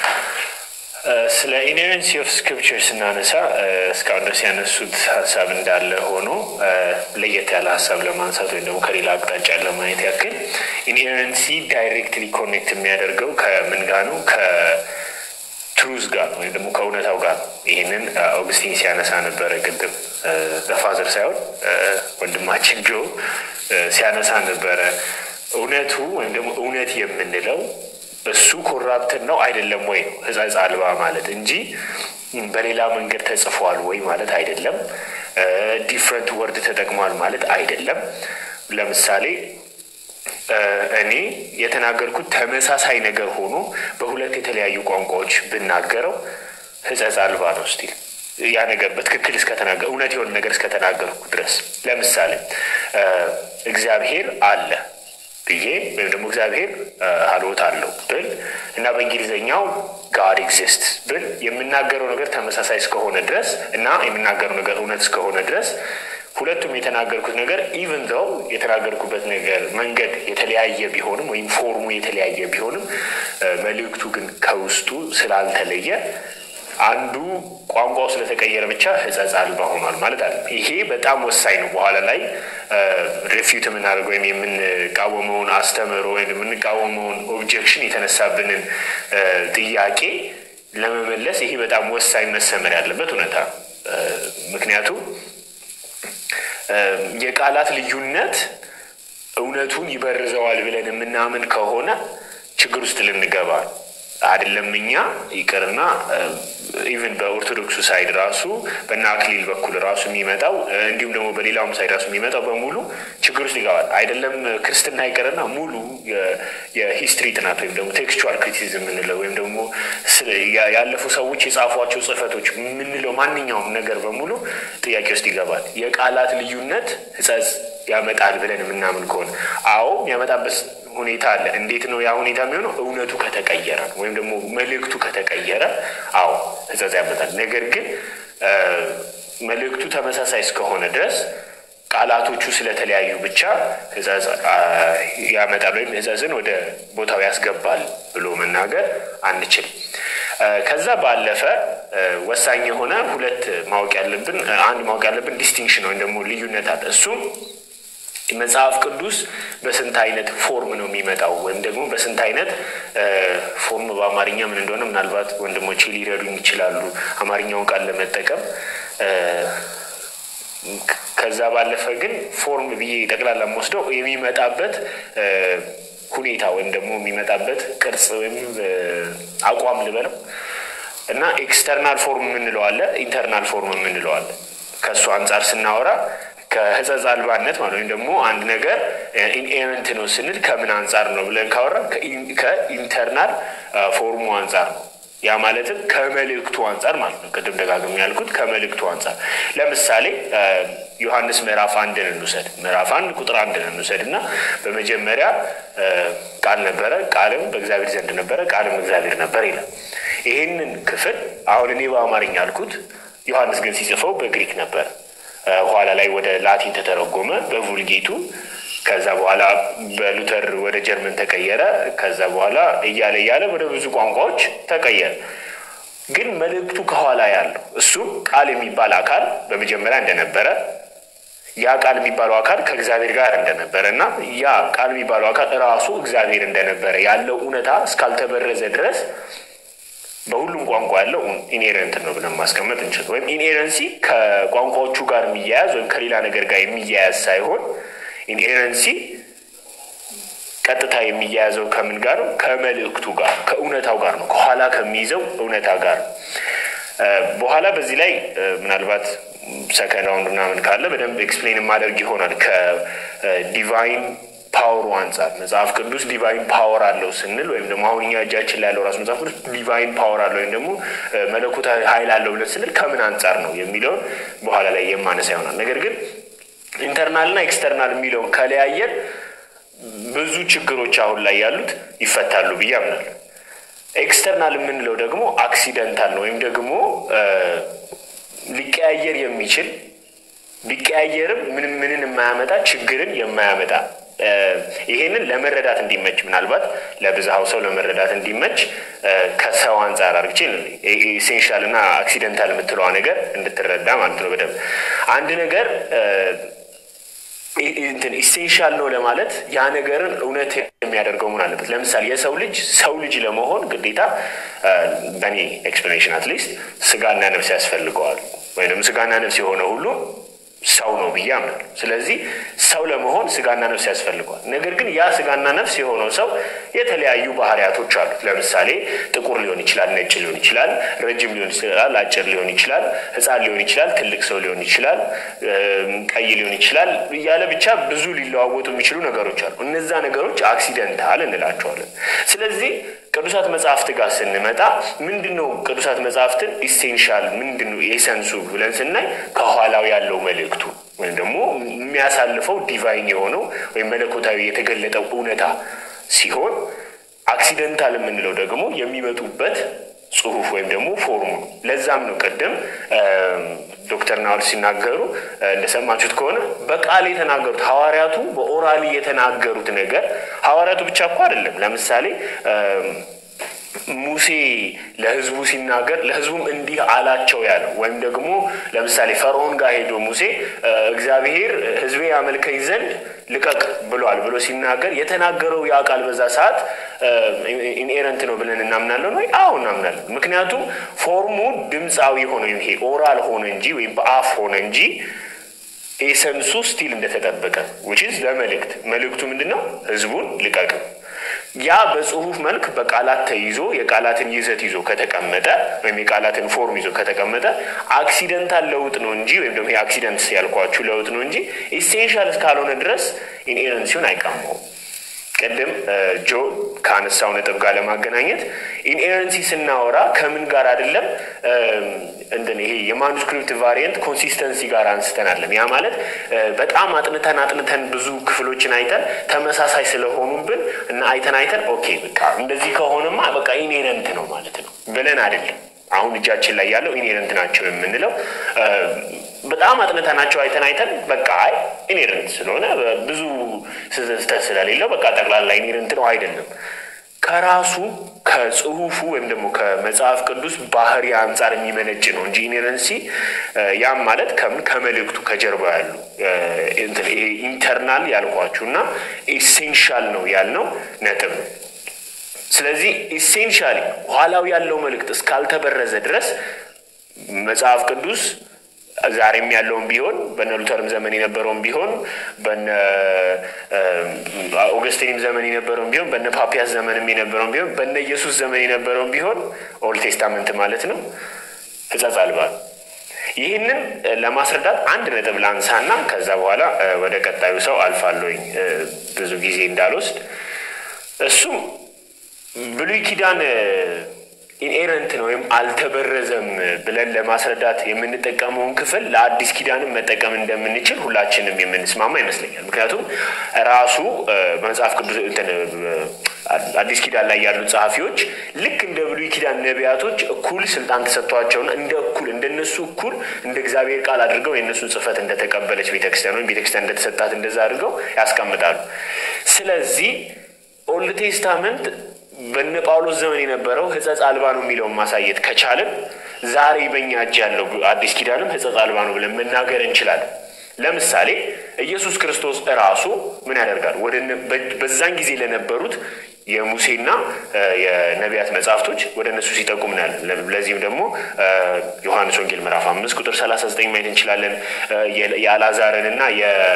ስለ ኢነረንሲ ኦፍ ስክሪፕቸር ስናነሳ እስካሁን ድረስ ያነሱት ሀሳብ እንዳለ ሆኖ ለየት ያለ ሀሳብ ለማንሳት ወይም ደግሞ ከሌላ አቅጣጫ ለማየት ያክል ኢንሄረንሲ ዳይሬክትሊ ኮኔክት የሚያደርገው ከምን ጋር ነው? ከትሩዝ ጋር ወይም ደግሞ ከእውነታው ጋር ይህንን ኦግስቲን ሲያነሳ ነበረ ቅድም በፋዘር ሳይሆን ወንድማችን ጆ ሲያነሳ ነበረ። እውነቱ ወይም ደግሞ እውነት የምንለው እሱ ኮራፕትን ነው አይደለም ወይ ነው ሕጸጽ አልባ ማለት እንጂ በሌላ መንገድ ተጽፏል ወይ ማለት አይደለም። ዲፍረንት ወርድ ተጠቅሟል ማለት አይደለም። ለምሳሌ እኔ የተናገርኩት ተመሳሳይ ነገር ሆኖ በሁለት የተለያዩ ቋንቋዎች ብናገረው ሕጸጽ አልባ ነው ስቲል ያ ነገር በትክክል እስከተናገር እውነት የሆነ ነገር እስከተናገርኩ ድረስ ለምሳሌ እግዚአብሔር አለ ብዬ ወይም ደግሞ እግዚአብሔር ሀልዎት አለው ብል እና በእንግሊዝኛው ጋድ ኤግዚስት ብል የምናገረው ነገር ተመሳሳይ እስከሆነ ድረስ እና የምናገረው ነገር እውነት እስከሆነ ድረስ ሁለቱም የተናገርኩት ነገር ኢቨን ዘው የተናገርኩበት ነገር መንገድ የተለያየ ቢሆንም ወይም ፎርሙ የተለያየ ቢሆንም መልእክቱ ግን ከውስጡ ስላልተለየ አንዱ ቋንቋው ስለተቀየረ ብቻ ሕጸጽ አልባ ሆኗል ማለት አለ። ይሄ በጣም ወሳኝ ነው። በኋላ ላይ ሪፊዩት የምናደርገው ወይም የምንቃወመውን አስተምህሮ ወይም የምንቃወመውን ኦብጀክሽን የተነሳብንን ጥያቄ ለመመለስ ይሄ በጣም ወሳኝ መሰመር ያለበት እውነታ ነው። ምክንያቱም የቃላት ልዩነት እውነቱን ይበርዘዋል ብለን የምናምን ከሆነ ችግር ውስጥ ልንገባ አይደለም። እኛ ይቅርና ኢቨን በኦርቶዶክሱ ሳይድ ራሱ በእነ አክሊል በኩል ራሱ የሚመጣው እንዲሁም ደግሞ በሌላውም ሳይድ ራሱ የሚመጣው በሙሉ ችግር ውስጥ ይገባል። አይደለም ክርስትና ይቅርና ሙሉ የሂስትሪ ጥናት ወይም ደግሞ ቴክስቹዋል ክሪቲሲዝም የምንለው ወይም ደግሞ ያለፉ ሰዎች የጻፏቸው ጽሕፈቶች የምንለው ማንኛውም ነገር በሙሉ ጥያቄ ውስጥ ይገባል። የቃላት ልዩነት ሕጸጽ ያመጣል ብለን የምናምን ከሆነ አዎ የሚያመጣበት ሁኔታ አለ። እንዴት ነው ያ ሁኔታ የሚሆነው? እውነቱ ከተቀየረ ነው ወይም ደግሞ መልእክቱ ከተቀየረ፣ አዎ ሕጸጽ ያመጣል። ነገር ግን መልእክቱ ተመሳሳይ እስከሆነ ድረስ ቃላቶቹ ስለተለያዩ ብቻ ሕጸጽ ያመጣል ወይም ሕጸጽን ወደ ቦታው ያስገባል ብሎ መናገር አንችልም። ከዛ ባለፈ ወሳኝ የሆነ ሁለት ማወቅ ያለብን አንድ ማወቅ ያለብን ዲስቲንክሽን ወይም ደግሞ ልዩነት አለ። እሱም መጽሐፍ ቅዱስ በስንት አይነት ፎርም ነው የሚመጣው ወይም ደግሞ በስንት አይነት ፎርም በአማርኛ ምን እንደሆነ ምናልባት ወንድሞቼ ሊረዱኝ ይችላሉ፣ አማርኛውን ቃል ለመጠቀም ከዛ ባለፈ ግን ፎርም ብዬ ጠቅላላ ወስደው የሚመጣበት ሁኔታ ወይም ደግሞ የሚመጣበት ቅርጽ ወይም አቋም ልበለው እና ኤክስተርናል ፎርም የምንለው አለ፣ ኢንተርናል ፎርም የምንለው አለ። ከእሱ አንጻር ስናወራ ከሕጸጽ አልባነት ማለት ወይም ደግሞ አንድ ነገር ኢንኤረንት ነው ስንል ከምን አንጻር ነው ብለን ካወራ ከኢንተርናል ፎርሙ አንጻር ነው። ያ ማለትም ከመልእክቱ አንጻር ማለት ነው። ቅድም ደጋግም ያልኩት ከመልእክቱ አንጻር ለምሳሌ ዮሐንስ ምዕራፍ አንድን እንውሰድ። ምዕራፍ አንድ ቁጥር አንድን እንውሰድ እና በመጀመሪያ ቃል ነበረ፣ ቃልም በእግዚአብሔር ዘንድ ነበረ፣ ቃልም እግዚአብሔር ነበር ይላል። ይህንን ክፍል አሁን እኔ በአማርኛ ያልኩት፣ ዮሐንስ ግን ሲጽፈው በግሪክ ነበር። ኋላ ላይ ወደ ላቲን ተተረጎመ በvulጌቱ ከዛ በኋላ በሉተር ወደ ጀርመን ተቀየረ። ከዛ በኋላ እያለ እያለ ወደ ብዙ ቋንቋዎች ተቀየረ። ግን መልእክቱ ከኋላ ያለው እሱም ቃል የሚባል አካል በመጀመሪያ እንደነበረ ያ ቃል የሚባለው አካል ከእግዚአብሔር ጋር እንደነበረ እና ያ ቃል የሚባለው አካል ራሱ እግዚአብሔር እንደነበረ ያለው እውነታ እስካልተበረዘ ድረስ በሁሉም ቋንቋ ያለው ኢንሄረንት ነው ብለን ማስቀመጥ እንችል። ወይም ኢንሄረንሲ ከቋንቋዎቹ ጋር የሚያያዝ ወይም ከሌላ ነገር ጋር የሚያያዝ ሳይሆን ኢንሄረንሲ ቀጥታ የሚያያዘው ከምን ጋር ነው? ከመልእክቱ ጋር ከእውነታው ጋር ነው። ከኋላ ከሚይዘው እውነታ ጋር ነው። በኋላ በዚህ ላይ ምናልባት ሰከንድ ራውንድ ምናምን ካለ በደንብ ኤክስፕሌን የማደርግ ይሆናል። ከዲቫይን ፓወሩ አንጻር መጽሐፍ ቅዱስ ዲቫይን ፓወር አለው ስንል ወይም ደግሞ አሁን እኛ እጃችን ላይ ያለው ራሱ መጽሐፍ ቅዱስ ዲቫይን ፓወር አለው ወይም ደግሞ መለኮታዊ ኃይል አለው ብለን ስንል ከምን አንጻር ነው የሚለውን በኋላ ላይ የማነሳ ይሆናል። ነገር ግን ኢንተርናል እና ኤክስተርናል የሚለውን ከለያየን ብዙ ችግሮች አሁን ላይ ያሉት ይፈታሉ ብዬ አምናለሁ። ኤክስተርናል የምንለው ደግሞ አክሲደንታል ነው ወይም ደግሞ ሊቀያየር የሚችል ቢቀያየርም ምንም ምንን የማያመጣ ችግርን የማያመጣ ይሄንን ለመረዳት እንዲመች ምናልባት ለብዝሃው ሰው ለመረዳት እንዲመች ከሰው አንጻር አርግቼ ኢሴንሻል እና አክሲደንታል የምትለዋ ነገር እንድትረዳ ማለት ነው። በደንብ አንድ ነገር እንትን ኢሴንሻል ነው ለማለት ያ ነገርን እውነት የሚያደርገው መሆን አለበት። ለምሳሌ የሰው ልጅ ሰው ልጅ ለመሆን ግዴታ በእኔ ኤክስፕላኔሽን አትሊስት ስጋና ነፍስ ያስፈልገዋል ወይም ስጋና ነፍስ የሆነ ሁሉ ሰው ነው ብዬ አምናለሁ። ስለዚህ ሰው ለመሆን ስጋና ነፍስ ያስፈልገዋል። ነገር ግን ያ ስጋና ነፍስ የሆነው ሰው የተለያዩ ባህሪያቶች አሉት። ለምሳሌ ጥቁር ሊሆን ይችላል፣ ነጭ ሊሆን ይችላል፣ ረጅም ሊሆን ይችላል፣ አጭር ሊሆን ይችላል፣ ሕፃን ሊሆን ይችላል፣ ትልቅ ሰው ሊሆን ይችላል፣ ቀይ ሊሆን ይችላል እያለ ብቻ ብዙ ሊለዋወጡ የሚችሉ ነገሮች አሉ። እነዛ ነገሮች አክሲደንታል እንላቸዋለን። ስለዚህ ቅዱሳት መጽሐፍት ጋር ስንመጣ ምንድን ነው ቅዱሳት መጽሐፍትን ኢሴንሻል ምንድን ነው ኤሰንሱ ብለን ስናይ ከኋላው ያለው መልእክቱ ወይም ደግሞ የሚያሳልፈው ዲቫይን የሆነው ወይም መለኮታዊ የተገለጠው እውነታ ሲሆን አክሲደንታል የምንለው ደግሞ የሚመጡበት ጽሁፍ ወይም ደግሞ ፎርሙ ነው። ለዛም ነው ቅድም ዶክተር ናወል ሲናገሩ እንደሰማችሁት ከሆነ በቃል የተናገሩት ሐዋርያቱ በኦራሊ የተናገሩት ነገር ሐዋርያቱ ብቻ እኮ አይደለም። ለምሳሌ ሙሴ ለህዝቡ ሲናገር ለህዝቡም እንዲህ አላቸው ያለው ወይም ደግሞ ለምሳሌ ፈርዖን ጋር ሄዶ ሙሴ እግዚአብሔር ህዝቤ ያመልከኝ ዘንድ ልቀቅ ብሏል ብሎ ሲናገር የተናገረው ያ ቃል በዛ ሰዓት ኢንኤረንት ነው ብለን እናምናለን ወይ? አዎ እናምናለን። ምክንያቱም ፎርሙ ድምፃዊ ሆነ ይሄ ኦራል ሆነ እንጂ ወይም በአፍ ሆነ እንጂ ኤሰንሱ ስቲል እንደተጠበቀ ዊችዝ ለመልእክት መልእክቱ ምንድን ነው? ህዝቡን ልቀቅ ያ በጽሁፍ መልክ በቃላት ተይዞ የቃላትን ይዘት ይዞ ከተቀመጠ ወይም የቃላትን ፎርም ይዞ ከተቀመጠ አክሲደንታል ለውጥ ነው እንጂ ወይም ደግሞ የአክሲደንት ያልኳችሁ ለውጥ ነው እንጂ ኢሴንሻል እስካልሆነ ድረስ ኢንኤረንሲውን አይቀማውም። ቅድም ጆ ከአነሳው ነጥብ ጋር ለማገናኘት ኢንኤረንሲ ስናወራ ከምን ጋር አይደለም እንትን ይሄ የማኑስክሪፕት ቫሪየንት ኮንሲስተንሲ ጋር አንስተናለን። ያ ማለት በጣም አጥንተን አጥንተን ብዙ ክፍሎችን አይተን ተመሳሳይ ስለሆኑብን እና አይተን አይተን ኦኬ በቃ እንደዚህ ከሆነማ በቃ ኢንሄረንት ነው ማለት ነው ብለን አይደለም። አሁን እጃችን ላይ ያለው ኢንሄረንት ናቸው የምንለው በጣም አጥንተናቸው አይተን አይተን በቃ አይ ኢንሄረንት ስለሆነ ብዙ ስህተት ስለሌለው በቃ ጠቅላላ ኢንሄረንት ነው አይደለም። ከራሱ ከጽሁፉ ወይም ደግሞ ከመጽሐፍ ቅዱስ ባህሪ አንጻር የሚመነጭ ነው እንጂ ኢንሄረንሲ ያም ማለት ከምን ከመልእክቱ ከጀርባ ያሉ ይሄ ኢንተርናል ያልኳችሁ እና ኢሴንሻል ነው ያልነው ነጥብ ነው። ስለዚህ ኢሴንሻሊ ኋላው ያለው መልእክት እስካልተበረዘ ድረስ መጽሐፍ ቅዱስ ዛሬም ያለውን ቢሆን በነ ሉተርም ዘመን የነበረውን ቢሆን በነ ኦገስቲንም ዘመን የነበረውን ቢሆን በነ ፓፒያስ ዘመንም የነበረውን ቢሆን በነ ኢየሱስ ዘመን የነበረውን ቢሆን ኦልድ ቴስታመንት ማለት ነው ሕጸጽ አልባ ነው። ይህንን ለማስረዳት አንድ ነጥብ ላንሳና ከዛ በኋላ ወደ ቀጣዩ ሰው አልፋለሁኝ ብዙ ጊዜ እንዳልወስድ እሱም ብሉይ ኪዳን ኢንኤረንት ነው ወይም አልተበረዘም ብለን ለማስረዳት የምንጠቀመውን ክፍል ለአዲስ ኪዳንም መጠቀም እንደምንችል ሁላችንም የምንስማማ ይመስለኛል። ምክንያቱም ራሱ መጽሐፍ ቅዱስ አዲስ ኪዳን ላይ ያሉ ጸሐፊዎች ልክ እንደ ብሉይ ኪዳን ነቢያቶች እኩል ስልጣን ተሰጥቷቸውና እንደ እኩል እንደነሱ እኩል እንደ እግዚአብሔር ቃል አድርገው የእነሱን ጽሕፈት እንደተቀበለች ቤተክርስቲያን ወይም ቤተክርስቲያን እንደተሰጣት እንደዛ አድርገው ያስቀምጣሉ። ስለዚህ ኦልድ ቴስታመንት በነ ጳውሎስ ዘመን የነበረው ሕጸጽ አልባ ነው የሚለውን ማሳየት ከቻልን ዛሬ በእኛ እጅ ያለው አዲስ ኪዳንም ሕጸጽ አልባ ነው ብለን መናገር እንችላለን። ለምሳሌ ኢየሱስ ክርስቶስ እራሱ ምን ያደርጋል? ወደ በዛን ጊዜ ለነበሩት የሙሴና የነቢያት መጽሐፍቶች ወደ እነሱ ሲጠቁም እናያለን። ለዚህም ደግሞ ዮሐንስ ወንጌል ምዕራፍ አምስት ቁጥር ሰላሳ ዘጠኝ ማየት እንችላለን። የአልዓዛርን እና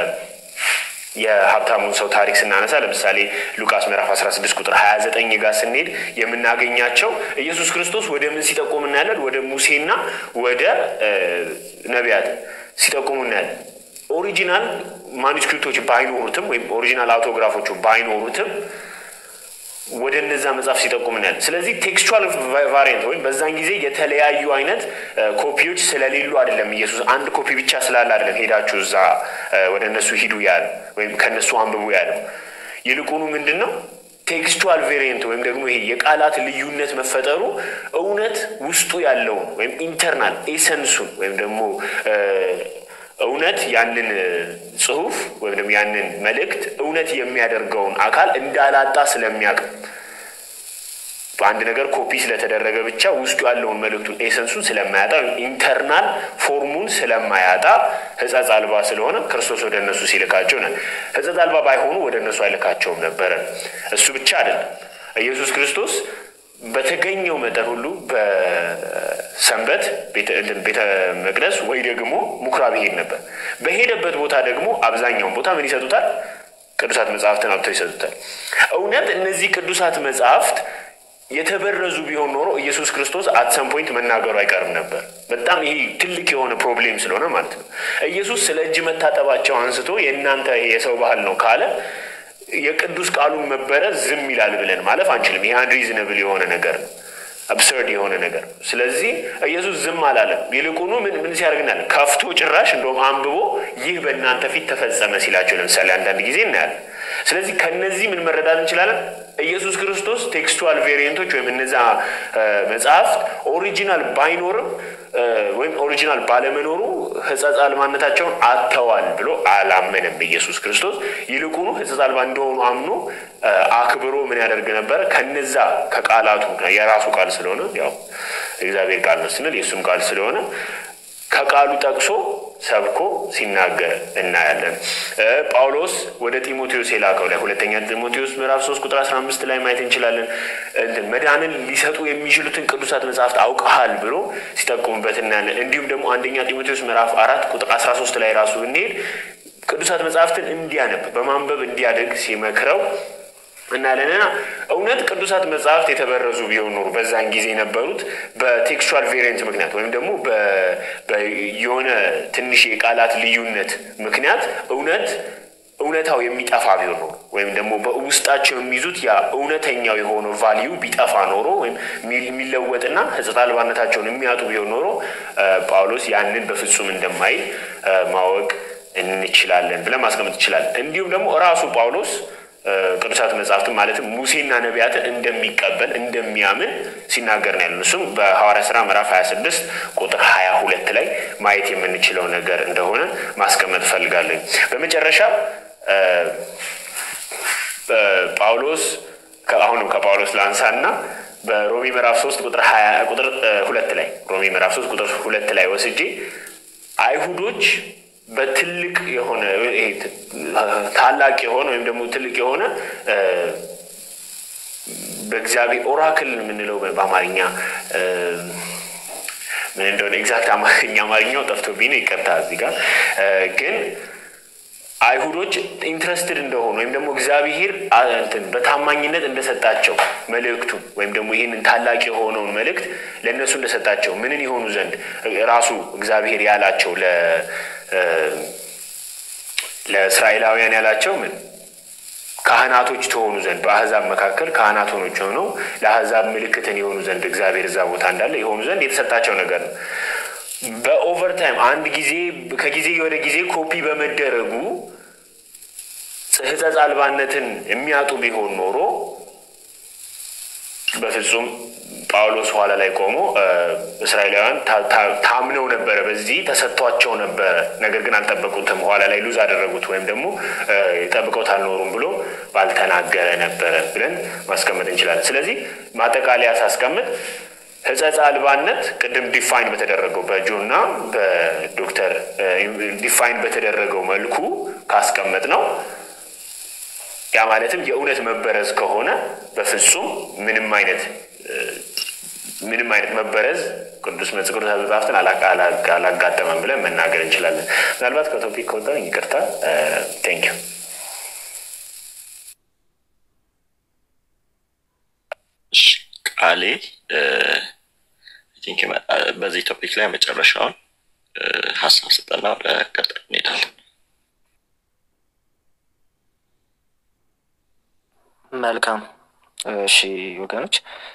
የሀብታሙን ሰው ታሪክ ስናነሳ ለምሳሌ ሉቃስ ምዕራፍ 16 ቁጥር 29 ጋር ስንሄድ የምናገኛቸው ኢየሱስ ክርስቶስ ወደ ምን ሲጠቁም እናያለን? ወደ ሙሴና ወደ ነቢያት ሲጠቁሙ እናያለን። ኦሪጂናል ማኑስክሪፕቶች ባይኖሩትም ወይም ኦሪጂናል አውቶግራፎቹ ባይኖሩትም ወደ እነዛ መጽሐፍ ሲጠቁም እናያለን። ስለዚህ ቴክስቹዋል ቫሪየንት ወይም በዛን ጊዜ የተለያዩ አይነት ኮፒዎች ስለሌሉ አይደለም ኢየሱስ አንድ ኮፒ ብቻ ስላለ አይደለም ሄዳችሁ እዛ ወደ እነሱ ሂዱ ያለ ወይም ከእነሱ አንብቡ ያለው። ይልቁኑ ምንድን ነው ቴክስቹዋል ቬሪየንት ወይም ደግሞ ይሄ የቃላት ልዩነት መፈጠሩ እውነት ውስጡ ያለውን ወይም ኢንተርናል ኤሰንሱን ወይም ደግሞ እውነት ያንን ጽሁፍ ወይም ደግሞ ያንን መልእክት እውነት የሚያደርገውን አካል እንዳላጣ ስለሚያውቅ በአንድ ነገር ኮፒ ስለተደረገ ብቻ ውስጡ ያለውን መልእክቱን ኤሰንሱን ስለማያጣ ወይም ኢንተርናል ፎርሙን ስለማያጣ ሕጸጽ አልባ ስለሆነ ክርስቶስ ወደ እነሱ ሲልካቸው ነ ሕጸጽ አልባ ባይሆኑ ወደ እነሱ አይልካቸውም ነበረ። እሱ ብቻ አይደለም ኢየሱስ ክርስቶስ በተገኘው መጠን ሁሉ በሰንበት ቤተ መቅደስ ወይ ደግሞ ምኩራብ ይሄድ ነበር። በሄደበት ቦታ ደግሞ አብዛኛውን ቦታ ምን ይሰጡታል? ቅዱሳት መጽሐፍትን አብተው ይሰጡታል። እውነት እነዚህ ቅዱሳት መጽሐፍት የተበረዙ ቢሆን ኖሮ ኢየሱስ ክርስቶስ አትሰም ፖይንት መናገሩ አይቀርም ነበር። በጣም ይሄ ትልቅ የሆነ ፕሮብሌም ስለሆነ ማለት ነው። ኢየሱስ ስለ እጅ መታጠባቸው አንስቶ የእናንተ የሰው ባህል ነው ካለ የቅዱስ ቃሉን መበረዝ ዝም ይላል ብለን ማለፍ አንችልም። ይህ አንሪዝነብል የሆነ ነገር ነው፣ አብሰርድ የሆነ ነገር ነው። ስለዚህ ኢየሱስ ዝም አላለም። ይልቁኑ ምን ምን ሲያደርግናለን? ከፍቶ ጭራሽ እንደውም አንብቦ ይህ በእናንተ ፊት ተፈጸመ ሲላቸው ለምሳሌ አንዳንድ ጊዜ እናያለን። ስለዚህ ከነዚህ ምን መረዳት እንችላለን? ኢየሱስ ክርስቶስ ቴክስቱዋል ቬሪየንቶች ወይም እነዛ መጽሐፍት ኦሪጂናል ባይኖርም ወይም ኦሪጂናል ባለመኖሩ ሕጸጽ አልባነታቸውን አጥተዋል ብሎ አላመነም ኢየሱስ ክርስቶስ። ይልቁኑ ሕጸጽ አልባ እንደሆኑ አምኖ አክብሮ ምን ያደርግ ነበረ? ከነዛ ከቃላቱ የራሱ ቃል ስለሆነ ያው እግዚአብሔር ቃል ነው ስንል የእሱም ቃል ስለሆነ ከቃሉ ጠቅሶ ሰብኮ ሲናገር እናያለን። ጳውሎስ ወደ ጢሞቴዎስ የላከው ላይ ሁለተኛ ጢሞቴዎስ ምዕራፍ ሶስት ቁጥር አስራ አምስት ላይ ማየት እንችላለን። እንትን መዳንን ሊሰጡ የሚችሉትን ቅዱሳት መጽሐፍት አውቀሃል ብሎ ሲጠቁሙበት እናያለን። እንዲሁም ደግሞ አንደኛ ጢሞቴዎስ ምዕራፍ አራት ቁጥር አስራ ሶስት ላይ ራሱ ብንሄድ ቅዱሳት መጽሐፍትን እንዲያነብ በማንበብ እንዲያደግ ሲመክረው እናያለንና እውነት ቅዱሳት መጽሐፍት የተበረዙ ቢሆን ኖሩ በዛን ጊዜ የነበሩት በቴክስቹዋል ቬሪየንት ምክንያት ወይም ደግሞ የሆነ ትንሽ የቃላት ልዩነት ምክንያት እውነት እውነታው የሚጠፋ ቢሆን ኖሮ ወይም ደግሞ በውስጣቸው የሚይዙት ያ እውነተኛው የሆነው ቫሊዩ ቢጠፋ ኖሮ ወይም የሚለወጥና ሕጸጽ አልባነታቸውን የሚያጡ ቢሆን ኖሮ ጳውሎስ ያንን በፍጹም እንደማይል ማወቅ እንችላለን ብለን ማስቀመጥ እንችላለን። እንዲሁም ደግሞ ራሱ ጳውሎስ ቅዱሳት መጽሐፍትን ማለትም ሙሴና ነቢያትን እንደሚቀበል እንደሚያምን ሲናገር ነው ያለን። እሱም በሐዋርያ ሥራ ምዕራፍ 26 ቁጥር 22 ላይ ማየት የምንችለው ነገር እንደሆነ ማስቀመጥ እፈልጋለሁ። በመጨረሻ ጳውሎስ አሁንም ከጳውሎስ ላንሳና በሮሚ ምዕራፍ 3 ቁጥር 20 ቁጥር ሁለት ላይ ሮሚ ምዕራፍ 3 ቁጥር ሁለት ላይ ወስጄ አይሁዶች በትልቅ የሆነ ታላቅ የሆነ ወይም ደግሞ ትልቅ የሆነ በእግዚአብሔር ኦራክል የምንለው በአማርኛ ምን እንደሆነ ኤግዛክት አማርኛ አማርኛው ጠፍቶብኝ ነው፣ ይቅርታ። እዚህ ጋር ግን አይሁዶች ኢንትረስትድ እንደሆኑ ወይም ደግሞ እግዚአብሔር እንትን በታማኝነት እንደሰጣቸው መልእክቱ ወይም ደግሞ ይህንን ታላቅ የሆነውን መልእክት ለእነሱ እንደሰጣቸው ምንን የሆኑ ዘንድ ራሱ እግዚአብሔር ያላቸው ለእስራኤላውያን ያላቸው ምን ካህናቶች ተሆኑ ዘንድ በአህዛብ መካከል ካህናት ሆኖች ሆነው ለአህዛብ ምልክትን የሆኑ ዘንድ እግዚአብሔር እዛ ቦታ እንዳለ የሆኑ ዘንድ የተሰጣቸው ነገር ነው። በኦቨርታይም አንድ ጊዜ ከጊዜ ወደ ጊዜ ኮፒ በመደረጉ ሕጸጽ አልባነትን የሚያጡ ቢሆን ኖሮ በፍጹም ጳውሎስ ኋላ ላይ ቆሞ እስራኤላውያን ታምነው ነበረ፣ በዚህ ተሰጥቷቸው ነበረ፣ ነገር ግን አልጠበቁትም፣ ኋላ ላይ ሉዝ አደረጉት ወይም ደግሞ ጠብቀውት አልኖሩም ብሎ ባልተናገረ ነበረ ብለን ማስቀመጥ እንችላለን። ስለዚህ ማጠቃለያ ሳስቀምጥ ሕጸጽ አልባነት ቅድም ዲፋይን በተደረገው በጆና በዶክተር ዲፋይን በተደረገው መልኩ ካስቀመጥ ነው ያ ማለትም የእውነት መበረዝ ከሆነ በፍጹም ምንም አይነት ምንም አይነት መበረዝ ቅዱስ ቅዱሳት መጽሐፍትን አላጋጠመም ብለን መናገር እንችላለን። ምናልባት ከቶፒክ ከወጣ ይቅርታ። ቴንክ ዩ። ቃሌ በዚህ ቶፒክ ላይ መጨረሻውን ሀሳብ ስጠና ወደ ቀጥል እንሄዳለን። መልካም እሺ ወገኖች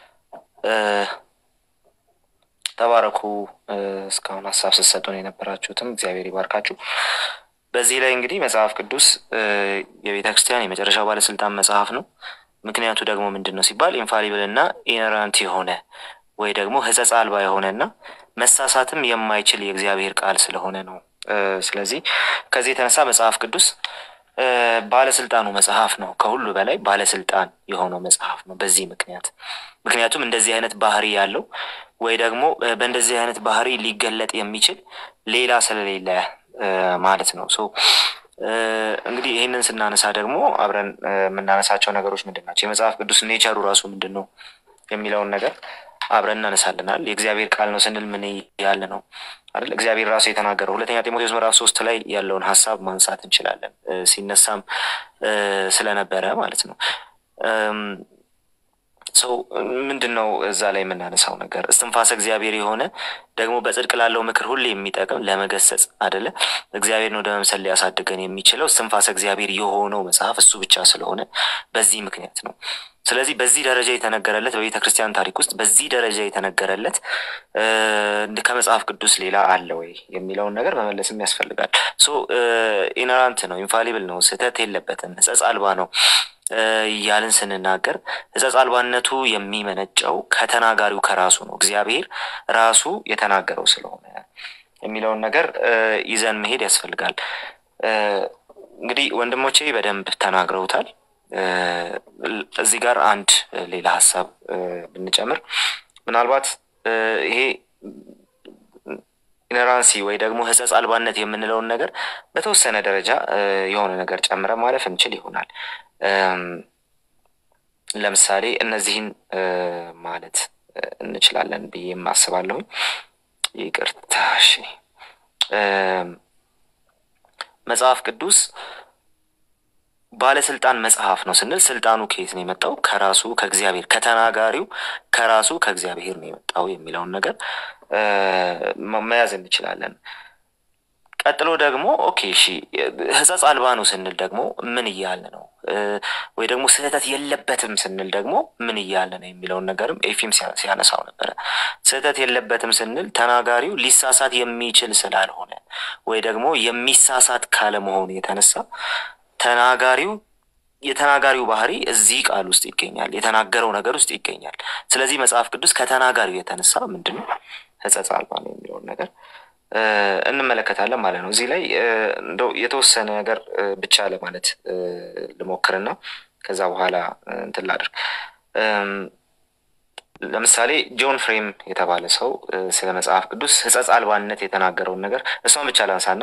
ተባረኩ። እስካሁን ሀሳብ ስትሰጡን የነበራችሁትም እግዚአብሔር ይባርካችሁ። በዚህ ላይ እንግዲህ መጽሐፍ ቅዱስ የቤተ ክርስቲያን የመጨረሻው ባለስልጣን መጽሐፍ ነው። ምክንያቱ ደግሞ ምንድን ነው ሲባል ኢንፋሊብል እና ኢነራንት የሆነ ወይ ደግሞ ሕጸጽ አልባ የሆነ እና መሳሳትም የማይችል የእግዚአብሔር ቃል ስለሆነ ነው። ስለዚህ ከዚህ የተነሳ መጽሐፍ ቅዱስ ባለስልጣኑ መጽሐፍ ነው። ከሁሉ በላይ ባለስልጣን የሆነው መጽሐፍ ነው። በዚህ ምክንያት ምክንያቱም እንደዚህ አይነት ባህሪ ያለው ወይ ደግሞ በእንደዚህ አይነት ባህሪ ሊገለጥ የሚችል ሌላ ስለሌለ ማለት ነው። ሶ እንግዲህ ይህንን ስናነሳ ደግሞ አብረን የምናነሳቸው ነገሮች ምንድን ናቸው? የመጽሐፍ ቅዱስ ኔቸሩ ራሱ ምንድን ነው የሚለውን ነገር አብረን እናነሳልናል። የእግዚአብሔር ቃል ነው ስንል ምን ያለ ነው አይደል? እግዚአብሔር ራሱ የተናገረው ሁለተኛ ጢሞቴዎስ ምዕራፍ ሶስት ላይ ያለውን ሀሳብ ማንሳት እንችላለን። ሲነሳም ስለነበረ ማለት ነው። ሰው ምንድን ነው እዛ ላይ የምናነሳው ነገር እስትንፋሰ እግዚአብሔር የሆነ ደግሞ በጽድቅ ላለው ምክር ሁሌ የሚጠቅም ለመገሰጽ አደለ እግዚአብሔርን ወደ መምሰል ሊያሳድገን የሚችለው እስትንፋሰ እግዚአብሔር የሆነው መጽሐፍ እሱ ብቻ ስለሆነ በዚህ ምክንያት ነው። ስለዚህ በዚህ ደረጃ የተነገረለት በቤተ ክርስቲያን ታሪክ ውስጥ በዚህ ደረጃ የተነገረለት ከመጽሐፍ ቅዱስ ሌላ አለ ወይ የሚለውን ነገር መመለስም ያስፈልጋል። ሶ ኢነራንት ነው፣ ኢንፋሊብል ነው፣ ስህተት የለበትም፣ ሕጸጽ አልባ ነው እያልን ስንናገር ሕጸጽ አልባነቱ የሚመነጨው ከተናጋሪው ከራሱ ነው። እግዚአብሔር ራሱ የተናገረው ስለሆነ የሚለውን ነገር ይዘን መሄድ ያስፈልጋል። እንግዲህ ወንድሞቼ በደንብ ተናግረውታል። እዚህ ጋር አንድ ሌላ ሀሳብ ብንጨምር ምናልባት ይሄ ኢነራንሲ ወይ ደግሞ ሕጸጽ አልባነት የምንለውን ነገር በተወሰነ ደረጃ የሆነ ነገር ጨምረ ማለፍ እንችል ይሆናል። ለምሳሌ እነዚህን ማለት እንችላለን ብዬ አስባለሁኝ። ይቅርታ እሺ። መጽሐፍ ቅዱስ ባለስልጣን መጽሐፍ ነው ስንል ስልጣኑ ከየት ነው የመጣው? ከራሱ ከእግዚአብሔር ከተናጋሪው ከራሱ ከእግዚአብሔር ነው የመጣው የሚለውን ነገር መያዝ እንችላለን። ቀጥሎ ደግሞ ኦኬ እሺ ሕጸጽ አልባ ነው ስንል ደግሞ ምን እያልን ነው? ወይ ደግሞ ስህተት የለበትም ስንል ደግሞ ምን እያልን ነው የሚለውን ነገርም ኤፊም ሲያነሳው ነበረ። ስህተት የለበትም ስንል ተናጋሪው ሊሳሳት የሚችል ስላልሆነ ወይ ደግሞ የሚሳሳት ካለመሆኑ የተነሳ ተናጋሪው የተናጋሪው ባህሪ እዚህ ቃል ውስጥ ይገኛል፣ የተናገረው ነገር ውስጥ ይገኛል። ስለዚህ መጽሐፍ ቅዱስ ከተናጋሪው የተነሳ ምንድን ነው ሕጸጽ አልባ ነው የሚለውን ነገር እንመለከታለን ማለት ነው። እዚህ ላይ እንደው የተወሰነ ነገር ብቻ ለማለት ልሞክርና ከዛ በኋላ እንትን ላድርግ። ለምሳሌ ጆን ፍሬም የተባለ ሰው ስለ መጽሐፍ ቅዱስ ሕጸጽ አልባነት የተናገረውን ነገር እሷን ብቻ ላንሳና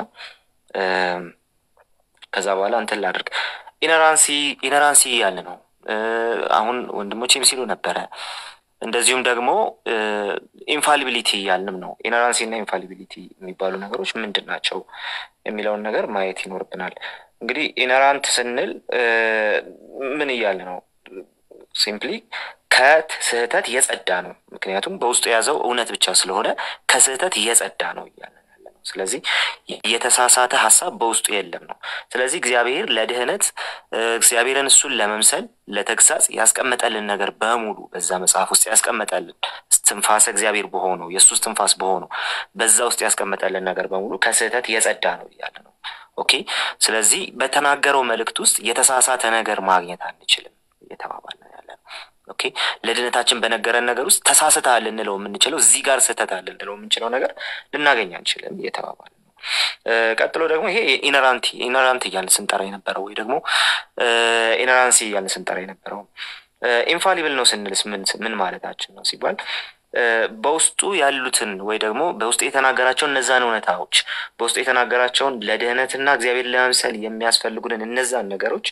ከዛ በኋላ እንትን ላድርግ። ኢነራንሲ ኢነራንሲ ያለ ነው። አሁን ወንድሞቼም ሲሉ ነበረ። እንደዚሁም ደግሞ ኢንፋሊቢሊቲ ያልንም ነው። ኢነራንሲ እና ኢንፋሊቢሊቲ የሚባሉ ነገሮች ምንድን ናቸው የሚለውን ነገር ማየት ይኖርብናል። እንግዲህ ኢነራንት ስንል ምን እያለ ነው? ሲምፕሊ ከስህተት የጸዳ ነው። ምክንያቱም በውስጡ የያዘው እውነት ብቻ ስለሆነ ከስህተት የጸዳ ነው እያለ ያለ ነው። ስለዚህ የተሳሳተ ሀሳብ በውስጡ የለም ነው። ስለዚህ እግዚአብሔር ለድህነት እግዚአብሔርን እሱን ለመምሰል ለተግሳጽ ያስቀመጠልን ነገር በሙሉ በዛ መጽሐፍ ውስጥ ያስቀመጠልን ትንፋሰ እግዚአብሔር በሆነው የእሱ ትንፋስ በሆነው በዛ ውስጥ ያስቀመጠልን ነገር በሙሉ ከስህተት የጸዳ ነው እያለ ነው። ኦኬ። ስለዚህ በተናገረው መልእክት ውስጥ የተሳሳተ ነገር ማግኘት አንችልም እየተባባል ነው ያለ ነው። ኦኬ። ለድህነታችን በነገረን ነገር ውስጥ ተሳስተሃል ልንለው የምንችለው እዚህ ጋር ስህተት አለ ልንለው የምንችለው ነገር ልናገኝ አንችልም እየተባባል ነው። ቀጥሎ ደግሞ ይሄ ኢነራንቲ ኢነራንት እያልን ስንጠራ የነበረው ወይ ደግሞ ኢነራንሲ እያልን ስንጠራ የነበረው ኢንፋሊብል ነው ስንልስ ምን ማለታችን ነው ሲባል በውስጡ ያሉትን ወይ ደግሞ በውስጡ የተናገራቸውን እነዛን እውነታዎች በውስጡ የተናገራቸውን ለድህነትና እግዚአብሔር ለመምሰል የሚያስፈልጉንን እነዛን ነገሮች